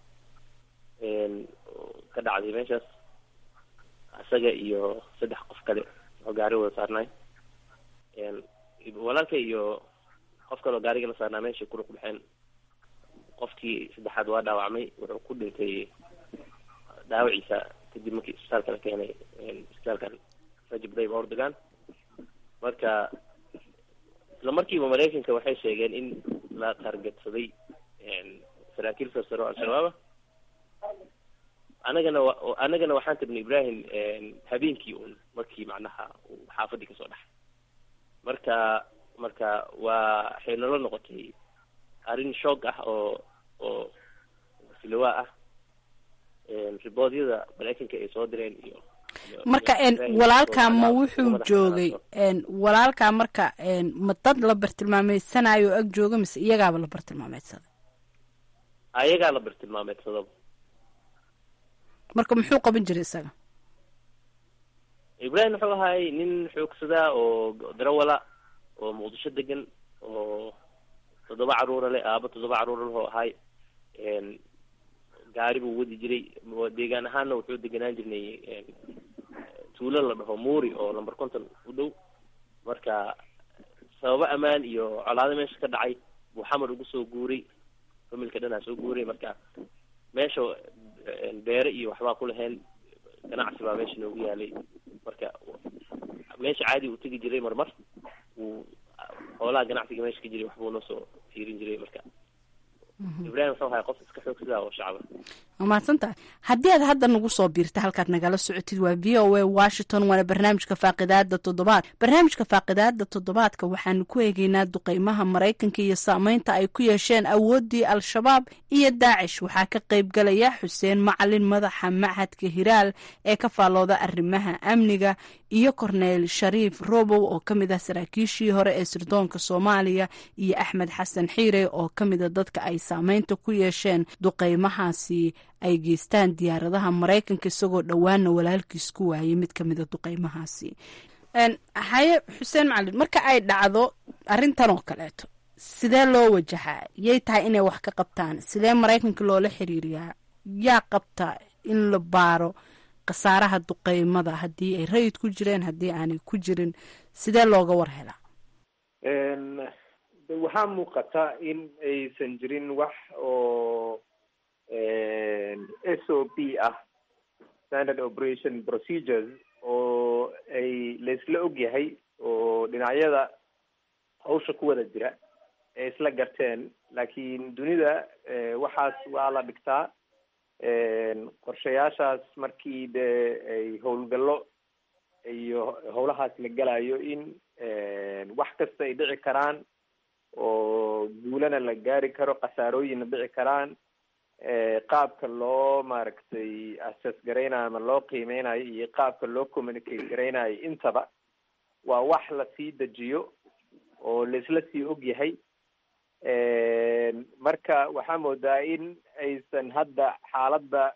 ka dhacday meeshaas isaga iyo saddex qof kale oo gaari wada saarnaay walaalka iyo qof kale oo gaariga la saarnaa meeshay ku ruqbaxeen qofkii saddexaad waa dhaawacmay wuxuu ku dhintay dhaawaciisa kadib markii isbitaalka la keenay isbitaalkan rajab dayb ordogan marka isla markiiba maraykanka waxay sheegeen in la targetsaday saraakiil sarsaro al-shabaaba anagana wa- anagana waxaan tabnay ibrahim habeenkii un markii macnaha uu xaafadii kasoo dhaxay marka marka waa waxay nala noqotay arrin shoog ah oo oo silawaa ah riboodyada maraykanka ay soo direen iyo marka iyo n Ibrahim walaalkaa oo ma madax- wuxuu madax joogay n walaalkaa marka n ma dad la bartilmaameedsanayo oo ag jooga mise iyagaaba la bartilmaameedsaday ayagaa la bartilmaameedsadaba marka muxuu qaban jiray isaga ibrahim wuxuu ahay nin xoogsadaa oo darawala oo muqdisho degan oo toddoba caruura leh aaba toddoba caruura leh oo ahay gaari buu wadi jiray deegaan ahaanna wuxuu deganaan jirnay tuulo la dhaho muuri oo lamber konton u dhow marka sababo ammaan iyo colaado meesha ka dhacay buu xamar ugu soo guuray familka dhanaa soo guuray marka meesha beere iyo waxbaa ku lahayn ganacsi baa meesha noogu yaalay marka meesha caadi uu tegi jiray marmar uu xoolaha ganacsiga meesha ka jiray waxbuu noo soo fiirin jiray marka ibrahim wuxuu ahay qof iska xoogsadaa oo shacaba waa mahadsan tahay haddii aad hadda nagu soo biirta halkaad nagala socotid waa v o a washington waana barnaamijka faaqidaada toddobaad barnaamijka faaqidaada toddobaadka waxaanu ku eegeynaa duqeymaha maraykanka iyo saameynta ay ku yeesheen awooddii al-shabaab iyo daacish waxaa ka qayb galaya xuseen macalin madaxa machadka hiraal ee ka faallooda arrimaha amniga iyo korneyl shariif robow oo ka mid ah saraakiishii hore ee sirdoonka soomaaliya iyo axmed xasan xiire oo ka mida dadka ay saameynta ku yeesheen duqeymahaasi ay geystaan diyaaradaha maraykanka isagoo dhowaana walaalkiis ku waayay mid ka mida duqeymahaasi haye xuseen macalin marka ay dhacdo arrintan oo kaleeto sidee loo wajahaa yay tahay inay wax ka qabtaan sidee maraykanka loola xiriiriyaa yaa qabta in la baaro khasaaraha duqeymada haddii ay rayid ku jireen haddii aanay ku jirin sidee looga war helaa de waxaa muuqata in aysan jirin wax oo s o p ah standard operation procedures oo ay laisla ogyahay oo dhinacyada hawsha ku wada jira ee isla garteen laakiin dunida waxaas waa la dhigtaa qorshayaashaas markii dee ay howlgallo iyo howlahaas la gelayo in wax kasta ay dhici karaan oo guulana la gaari karo khasaarooyinna dhici karaan qaabka loo maaragtay assess garaynayo ama loo qiimeynayo iyo qaabka loo communicate garaynayo intaba waa wax lasii dejiyo oo laisla sii og yahay marka waxaa moodaa in aysan hadda xaaladda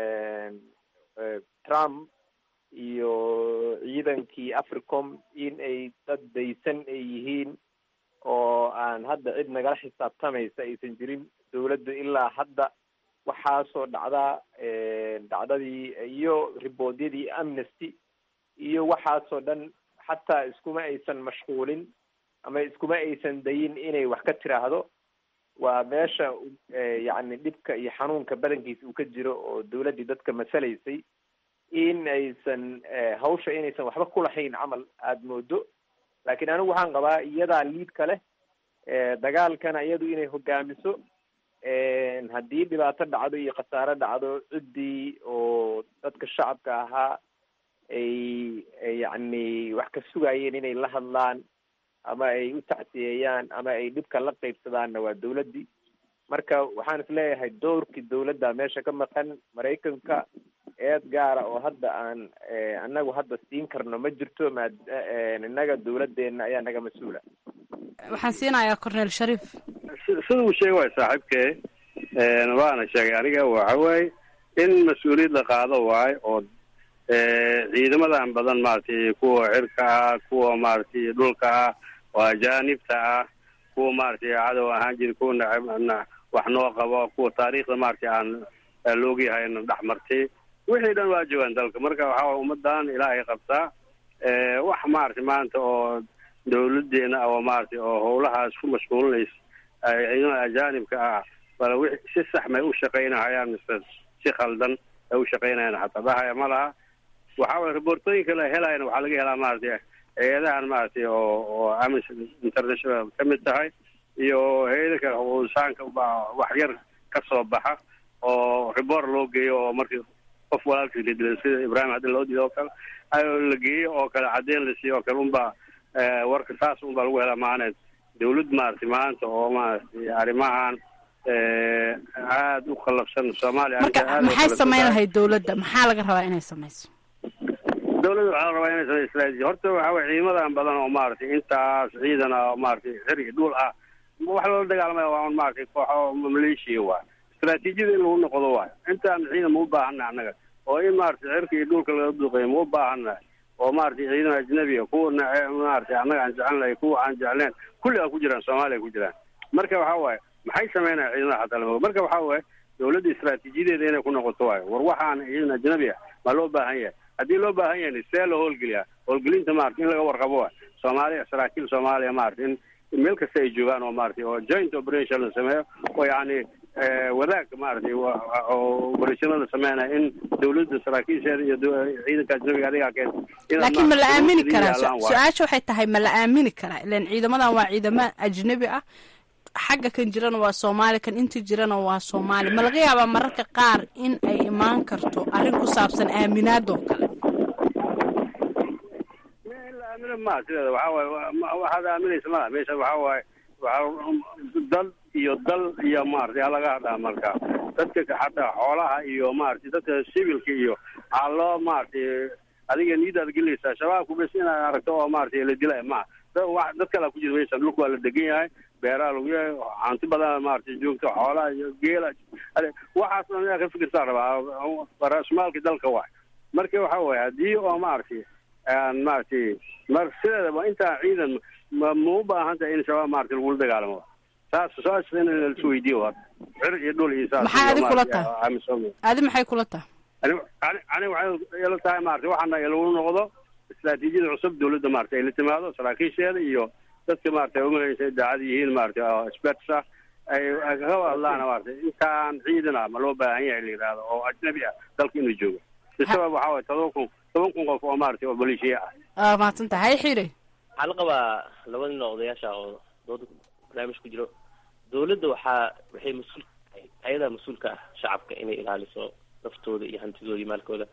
trump iyo ciidankii africom in ay dad daysan ay yihiin oo aan hadda cid nagala xisaabtamaysa aysan jirin dawladdu ilaa hadda waxaasoo dhacdaa dhacdadii iyo riboodyadii amnesty iyo waxaasoo dhan xataa iskuma aysan mashquulin ama iskuma aysan dayin inay wax ka tiraahdo waa meesha yacni dhibka iyo xanuunka badankiisa uu ka jiro oo dawladdii dadka masalaysay in aysan hawsha inaysan waxba kulahayn camal aada moodo laakiin anigu waxaan qabaa iyadaa liidka leh dagaalkana iyadu inay hogaamiso haddii dhibaato dhacdo iyo khasaaro dhacdo ciddii oo dadka shacabka ahaa ay yacni wax ka sugayeen inay la hadlaan ama ay u tacsiyeeyaan ama ay dhibka la qaybsadaanna waa dawladdii marka waxaan is leeyahay doorkii dawladda meesha ka maqan maraykanka eed gaara oo hadda aan annagu hadda siin karno ma jirto maad innaga dawladdeena ayaa naga mas-uula waxaan siinayaa cornel shariif sida uu sheegay waay saaxiibkee waana sheegay aniga waxa waaye in mas-uuliyad la qaado waayo oo ciidamadan badan maaragtay kuwa cirka ah kuwa maaragtay dhulka ah oo ajaanibta ah kuwa maaragtay cadow ahaan jiri kuwa nacab wax noo qabo kuwa taariikhda maaragtay aan laogyahay na dhex martay wixii dhan waa joogaan dalka marka waxaa waye ummadan ilaahay qabtaa wax maaragtay maanta oo dawladeena oo maaragtay oo howlahaas ku mashquulinaysa ciidamada ajaanibka ah bal wi si sax may u shaqaynahayaan mise si khaldan ay u shaqaynayaan xataa dhahaya ma laha waxa waye reportooyinka la helayana waxaa laga helaa maaragtay hay-adahan maaragtay oo oo amnesty international ka mid tahay iyo hay-ada kale husaanka wax yar ka soo baxa oo report loo geeyo oo markii qof walaalkiis la dilay sida ibrahim haddii loo diido oo kale la geeyo oo kale caddeyn la siiyo oo kale unbaa warka saas unbaa lagu helaa maaneed dawlad maaragtay maanta oo maaragtay arrimahan aada u khallafsan soomaaliya marka maxay samayn lahayd dawladda maxaa laga rabaa inay samayso dawladda waxaa la rabaa inay samay istraatiiji horta waxa weye ciidamadan badan oo maaragtay intaas ciidan ah oo maaragtay xir iyo dhul ah wax lala dagaalamaya waa un maaragtay kooxo maleeshiya waay istraatiijiyada in lagu noqdo waayo intaan ciidan ma u baahana annaga oo in maaragtay cirka iyo dhulka laga duqeeyo ma u baahana oo maaragtay ciidan ajnabiga kuwa maaragtay annaga aan jecelnahay kuwa aan jecleen kulli a ku jiraan soomaaliya ku jiraan marka waxa waaye maxay sameynaya ciidamada xataa lama marka waxa waaye dawladda istraatiijiyadeeda inay ku noqoto waayo war waxaan ciidan ajnabi ah ma loo baahan yahay haddii loo baahan yahay see loo howlgeliyaa howlgelinta maarata in laga warqabo waay soomaaliya saraakiil soomaaliya maarata in meel kasta ay joogaan oo maaragtay oo joint operation la sameeyo oo yacni wadaag maaragtay oo operationa sameynaya in dawladda saraakiisheeda iyo ciidanka ajnabiga adigaa keen laakiin ma la aamini karaa su-aasha waxay tahay ma la aamini karaa ilan ciidamadan waa ciidamo ajnabi ah xagga kan jirana waa soomaali kan inta jirana waa soomaali ma laga yaabaa mararka qaar in ay imaan karto arrin ku saabsan aaminaadoo kale aamina ma sideeda waxa waaye waxaad aaminaysa malaha meesha waxa waaye waa dal iyo dal iyo maaragtay halaga hadlaa marka dadka xataa xoolaha iyo maaragtay dadka civilka iyo waxaa loo maaragtay adiga niyadaad gelinaysaa shabaabku bes inaad aragto oo maaragtay la dilay ma dad kalaa ku jira meesha dhulka waa la degan yahay beeraha lagu yahay hanti badan maaragtay joogto xoolaha iyo geela waxaas dhan inaad ka fikirtaa rabaa raasmaalka dalka waay marka waxa waaye haddii oo maaragtay aan maaragtay mar sideedaba intaa ciidan ma ma u baahan tahay in shabaab maaragtay lagula dagaalamo saas saas in laisu weydiiyo war cir iyo dhul iyo saas maxay adi kula tahay adi maxay kula tahay ani ani waxay ila tahay maaragtay waxaana lagu noqdo istraatiijiyada cusub dawladda maaragtay ay la timaado saraakiisheeda iyo dadka maaragtay umalaysa daacad yihiin maaragtay oo experts ah ay kaga hadlaan maaragtay intaan ciidan ah ma loo baahan yahay la yidhaahdo oo ajnabi ah dalka inuu joogo bisabab waxaa waye todoba kun toban kun qof oo maaragtay oo maleeshiya ah mahadsan tahay xire waxaa la qabaa laba nin oo odayaasha oo dooda barnaamij ku jiro dawladda waxaa waxay mas-uul tahay ayadaa mas-uulka ah shacabka inay ilaaliso naftooda iyo hantidooda iyo maalkooda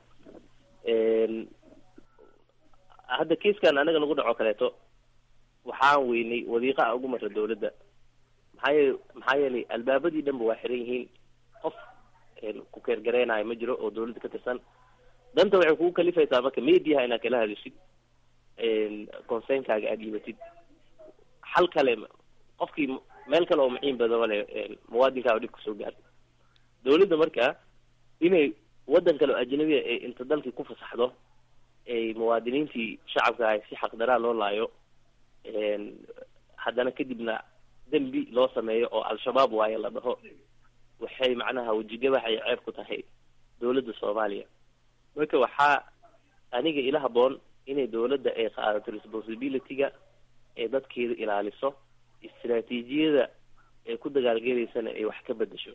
hadda kiiskan anaga nagu dhaco kaleeto waxaan weynay wadiiqa a ugu marra dawladda maxaa yeel maxaa yeelay albaabadii dhanba waa xiran yihiin qof ku keergareynayo ma jiro oo dawladda ka tirsan danta waxay kugu kalifaysaa marka mediaha inaad kala hadishid conseynkaaga aada dhiibatid xal kale qofkii meel kale oo maciin badan le muwaadinkaaga dhib kasoo gaarta dawladda marka inay waddan kale oo ajnabiya ay inta dalkii ku fasaxdo ay muwaadiniintii shacabka ahay si xaqdaraa loo laayo haddana kadibna dembi loo sameeyo oo al-shabaab waaye la dhaho waxay macnaha wejigabax ay ceeb ku tahay dawladda soomaaliya marka waxaa aniga ila haboon inay dawladda ay qaadato responsibility-ga ee dadkeeda ilaaliso istraatiijiyada ee ku dagaalgelaysana ay wax ka bedesho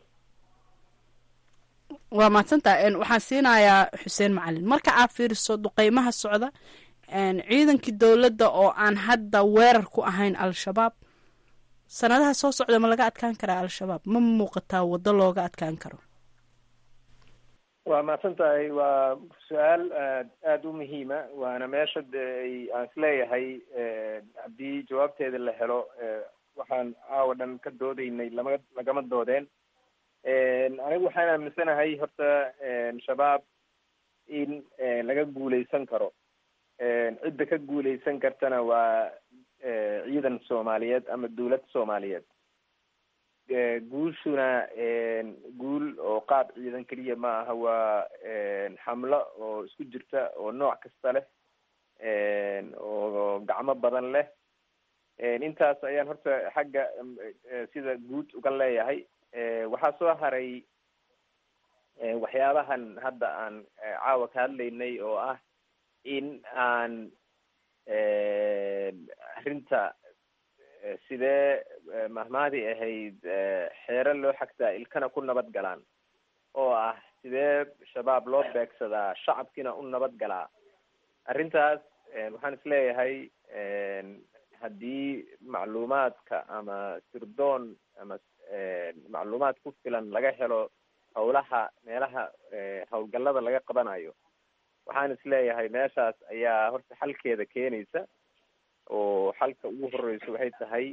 waa mahadsantaha waxaan siinayaa xuseen macalin marka aad fiiriso duqeymaha socda ciidankii dowladda oo aan hadda weerar ku ahayn al-shabaab sanadaha soo socda ma laga adkaan karaa al-shabaab ma muuqataa waddo looga adkaan karo waa mahadsan tahay waa su-aal aad aada u muhiima waana meesha de ay aan isleeyahay haddii jawaabteeda la helo waxaan caawa dhan ka doodeynay lama lagama doodeen anigu waxaan aaminsanahay horta shabaab in laga guuleysan karo cidda ka guuleysan kartana waa ciidan soomaaliyeed ama dawlad soomaaliyeed guushuna guul oo qaab ciidan keliya ma aha waa xamlo oo isku jirta oo nooc kasta leh oo gacmo badan leh intaas ayaan horta xagga sida guud uga leeyahay waxaa soo haray waxyaabahan hadda aan caawa ka hadlaynay oo ah in aan arrinta sidee mahmaadii ahayd xeero loo xagtaa ilkana ku nabad galaan oo ah sidee shabaab loo beegsadaa shacabkiina u nabad galaa arrintaas waxaan isleeyahay haddii macluumaadka ama sirdoon ama macluumaad ku filan laga helo howlaha meelaha howlgallada laga qabanayo waxaan isleeyahay meeshaas ayaa horta xalkeeda keenaysa oo xalka ugu horeyso waxay tahay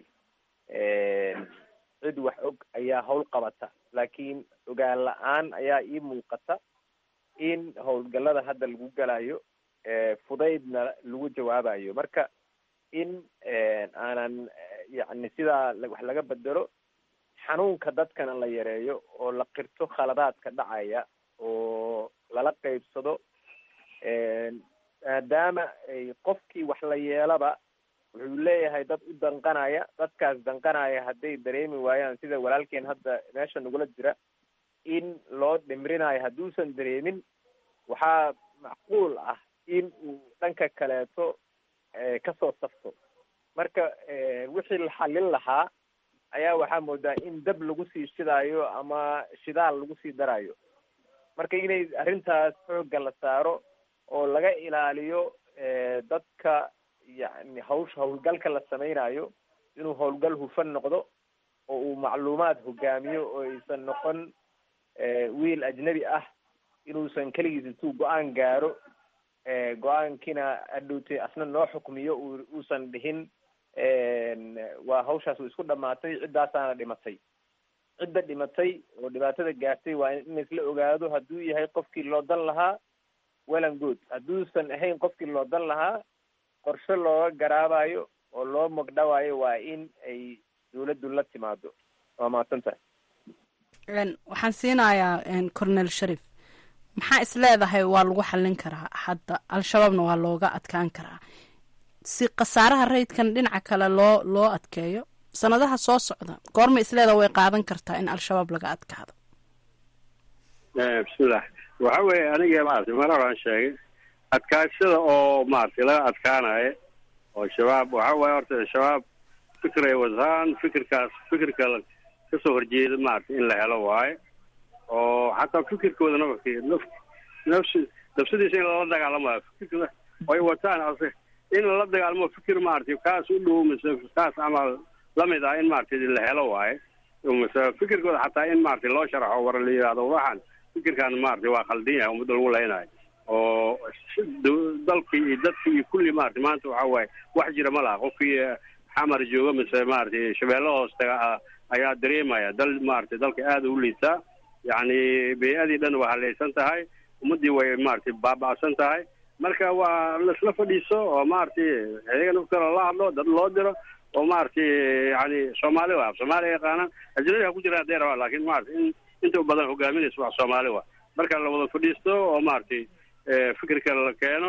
cid wax og ayaa howl qabata laakiin ogaan la-aan ayaa ii muuqata in howlgallada hadda lagu galayo fudaydna lagu jawaabayo marka in aanan yacni sidaa wax laga bedelo xanuunka dadkana la yareeyo oo la qirto khaladaadka dhacaya oo lala qeybsado maadaama ay qofkii wax la yeelaba wuxuu leeyahay dad u danqanaya dadkaas danqanaya hadday dareemi waayaan sida walaalkeen hadda meesha nagula jira in loo dhimrinayo hadduusan dareemin waxaa macquul ah in uu dhanka kaleeto kasoo safto marka wixii la xallin lahaa ayaa waxaa moodaa in dab lagu sii shidaayo ama shidaal lagu sii darayo marka inay arrintaas xoogga la saaro oo laga ilaaliyo dadka yacni hawsha howlgalka la sameynayo inuu howlgal hufan noqdo oo uu macluumaad hogaamiyo oo aysan noqon wiil ajnabi ah inuusan keligiis intuu go-aan gaaro go-aankiina adhowtay asna noo xukmiyo uusan dhihin waa hawshaas way isku dhamaatay ciddaasaana dhimatay cidda dhimatay oo dhibaatada gaartay waa in laisla ogaado hadduu yahay qofkii loo dan lahaa wellan good hadduusan ahayn qofkii loo dan lahaa qorshe looga garaabayo oo loo magdhawaayo waa in ay dawladdu la timaado waa mahadsan tahay waxaan siinayaa cornel sharif maxaa is leedahay waa lagu xallin karaa hadda al-shabaabna waa looga adkaan karaa si khasaaraha rayidkan dhinaca kale loo loo adkeeyo sanadaha soo socda goorma isleedaha way qaadan kartaa in al-shabaab laga adkaado bismillah waxa weeye aniga maaragtay mar horaan sheegay adkaashada oo maaragtay laga adkaanayo oo shabaab waxa waaye horta shabaab fikir ay wataan fikirkaas fikirka kasoo horjeeda maaragtay in la helo waaye oo xataa fikirkooda nafki naf nafsi nafsadiisa in lala dagaalamayo fikirka ay wataan ase in lala dagaalamo fikir maaragtay kaas u dhow mise kaas camal lamid ah in maaragtay la helo waaye mise fikirkooda xataa in maaragtay loo sharaxo war la yidhahdo waxaan fikirkan maaragtay waa khaldan yahay ummadda lagu leynayo oo dalkii iyo dadkii iyo kulli maaragtay maanta waxa waaye wax jira ma laha qofkii xamar jooga mise maaragtay shabeelle hoos taga ayaa dareemaya dal maaragtay dalka aada u liitaa yacni bey-adii dhan waa halaysan tahay ummaddii way maaragtay baaba'san tahay marka waa laisla fadhiiso oo maaragtay iyaga naftooda la hadlo dad loo diro oo maaragtay yani soomaali waa soomaali yaqaanaan ajnabi ha ku jiraan hadday rabaan laakiin maaragtay in inta badan hogaaminaysa wax soomaali waa marka la wada fadhiisto oo maaragtay fikirka la keeno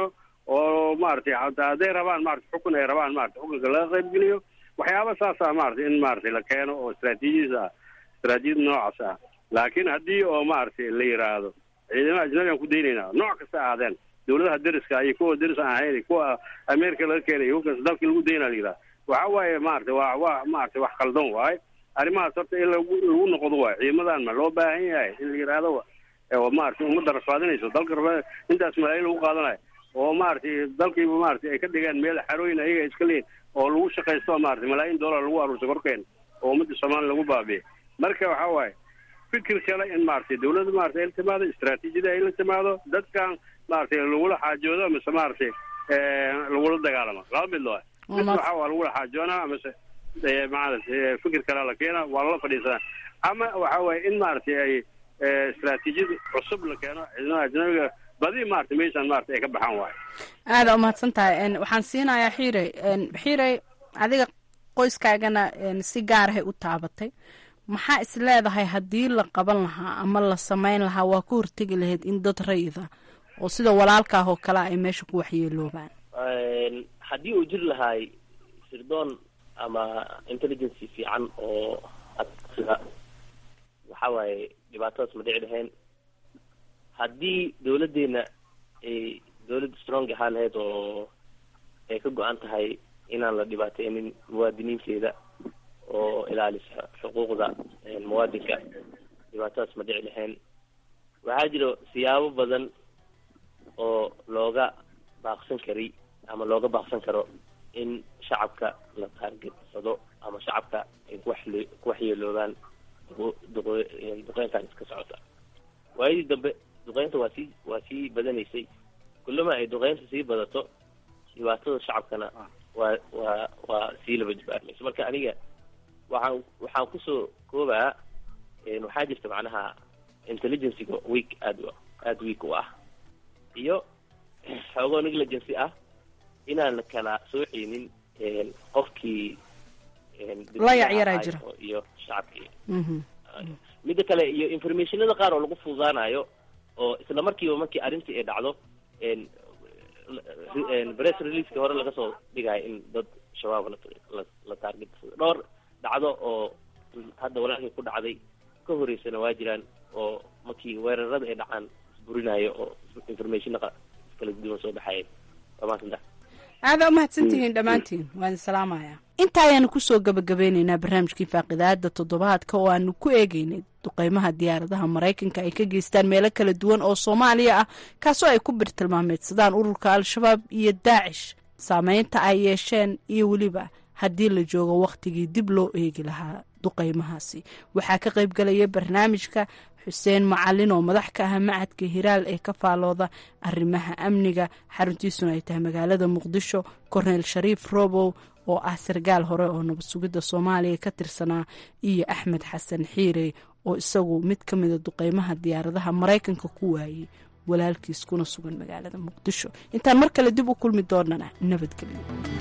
oo maaragtay hataa hadday rabaan maaragtay xukun ay rabaan maaragtay xukunka laga qaybgeliyo waxyaaba saasa maaragtay in maaragtay la keeno oo istraatiijiyas ah istraatiijiyad noocaas ah laakiin haddii oo maaragtay la yidhaahdo ciidamada ajnabigaan ku daynaynaa nooc kasta aadeen dawladaha deriska iyo kuwa deris aan ahayn kuwa america laga keenay kukaas dalkii lagu daynaa la yidhaha waxa waaye maaragtay waa waa maaragtay wax khaldan waaye arrimahaas horta in lagu lagu noqdo waaye ciidamadan ma loo baahan yahay in la yidhaahdo oo maaragtay ummadda rafaadinayso dalka rafa intaas malaayiin lagu qaadanayo oo maaragtay dalkiiba maaragtay ay ka dhigaan meel xarooyin ayaga ay iska leeyihin oo lagu shaqaysto maaragtay malaayiin dollar lagu aruursa korkeena oo ummadda soomaaliya lagu baabiye marka waxa waaye fikir kale in maaragtay dawladda maaragtay ay la timaado istraatiijiyada ay la timaado dadkan maaragtay lagula xaajoodo mise maaragtay lagula dagaalamo laba mid loo mid waxa waa lagula xaajoonaa mise maaragtay fikir kale la keena waa lala fadhiisanaa ama waxa waaye in maaragtay ay istraatiijiyad cusub la keeno ciidamada ajnabiga badi maarata meeshaan maarata ay ka baxaan waayo aada umahadsan tahay waxaan siinayaa xiirey xiirey adiga qoyskaagana si gaarahay u taabatay maxaa is leedahay haddii la qaban lahaa ama la samayn lahaa waa ku hortegi lahayd in dad rayida oo sida walaalkaah oo kale ay meesha ku waxyeeloobaan haddii uu jiri lahaay sirdoon ama intelligency fiican oo sida waxa waaye dhibaatadaas ma dhici lahayn haddii dawladdeena ay dawlad strong ahaan lahayd oo ay ka go-an tahay inaan la dhibaateynin muwaadiniinteeda oo ilaalisa xuquuqda muwaadinka dhibaatadaas ma dhici lahayn waxaa jiro siyaabo badan oo looga baaqsan kari ama looga baaqsan karo in shacabka la taargetsado ama shacabka ay kuwaxle kuwaxyeeloobaan duqeynkan iska socota waayadii dambe duqeynta waa sii waa sii badanaysay kullama ay duqeynta sii badato dhibaatada shacabkana waa waa waa sii laba jibaarmaysa marka aniga waxaan waxaan kusoo koobaa waxaa jirta macnaha intelligencyga week aad aada week u ah iyo xoogoo negligency ah inaan kala sooceynin qofkii la yacyaraa jira iyo shacabkii midda kale iyo informationada qaar oo lagu fududaanayo oo isla markiiba markii arrintii ay dhacdo press releaseki hore laga soo dhigayo in dad shabaab la la taarget dhowr dhacdo oo hadda walaalkii ku dhacday ka horeysana waa jiraan oo markii weerarada ay dhacaan isburinayo oo informationa kala duwan soo baxaya waa maasanta aada umahadsantihiin dhammaantiin waan idin salaamayaa inta ayaanu kusoo gabagabeyneynaa barnaamijkii faaqidaada toddobaadka oo aanu ku eegeynay duqeymaha diyaaradaha maraykanka ay ka geystaan meelo kala duwan oo soomaaliya ah kaasoo ay ku birtilmaameedsadaan ururka al-shabaab iyo daacish saameynta ay yeesheen iyo weliba haddii la joogo wakhtigii dib loo eegi lahaa duqeymahaasi waxaa ka qaybgalaya barnaamijka xuseen macalin oo madax ka ah macadka hiraal ee ka faalooda arrimaha amniga xaruntiisuna ay tahay magaalada muqdisho korneyl shariif robow oo ah sarkaal hore oo nabad sugidda soomaaliya ka tirsanaa iyo axmed xasan xiirey oo isagu mid ka mida duqeymaha diyaaradaha maraykanka ku waayey walaalkiis kuna sugan magaalada muqdisho intaan mar kale dib u kulmi doonana nabadgelyo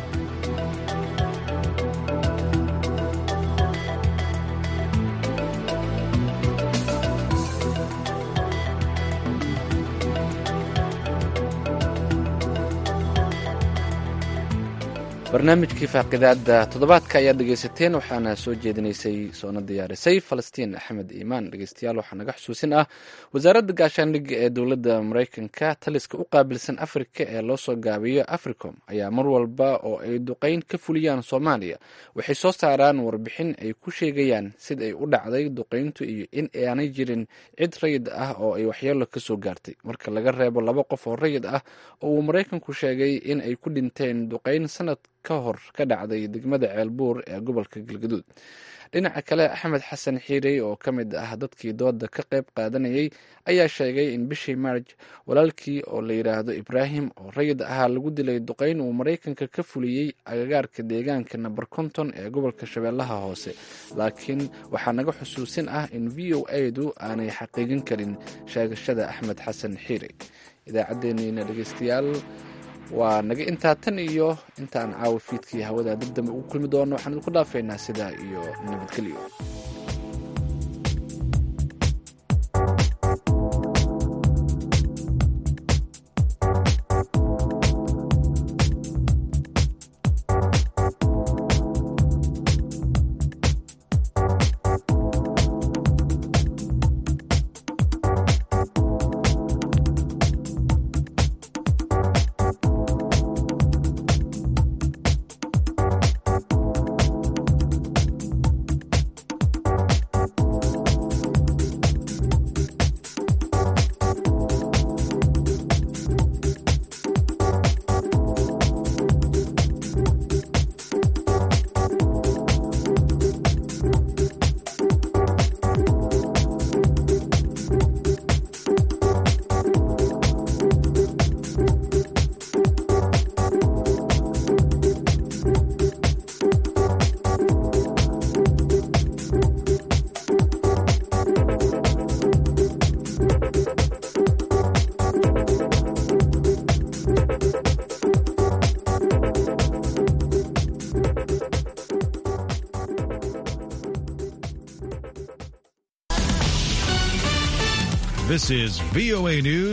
barnaamijkii faaqidaada toddobaadka ayaad dhegeysateen waxaana soo jeedinaysay soona diyaarisay falastiin axmed iimaan dhegeystayaal waxaa naga xusuusin ah wasaaradda gaashaandhigga ee dowladda maraykanka taliska u qaabilsan afrika ee loo soo gaabiyo africom ayaa mar walba oo ay duqeyn ka fuliyaan soomaaliya waxay soo saaraan warbixin ay ku sheegayaan sid ay u dhacday duqeyntu iyo in aanay jirin cid rayid ah oo ay waxyeelo kasoo gaartay marka laga reebo laba qof oo rayid ah oo uu maraykanku sheegay in ay ku dhinteen duqeyn sanad ka hor ka dhacday degmada ceelbuur ee gobolka galgaduud dhinaca kale axmed xasan xiirey oo ka mid ah dadkii dooda ka qayb qaadanayay ayaa sheegay in bishii maarj walaalkii oo la yidhaahdo ibraahim oo rayid ahaa lagu dilay duqeyn uu maraykanka ka fuliyey agagaarka deegaanka nabar konton ee gobolka shabeellaha hoose laakiin waxaa naga xusuusin ah in v o a-du aanay xaqiijin karin sheegashada axmed xasan xiirey idaacaddeenniina dhegeystayaal waa naga intaa tan iyo intaan caawa fiidkii hawada dib dambe ugu kulmi doono waxaan idinku dhaafaynaa sidaa iyo nabadgelyo This is VOA News.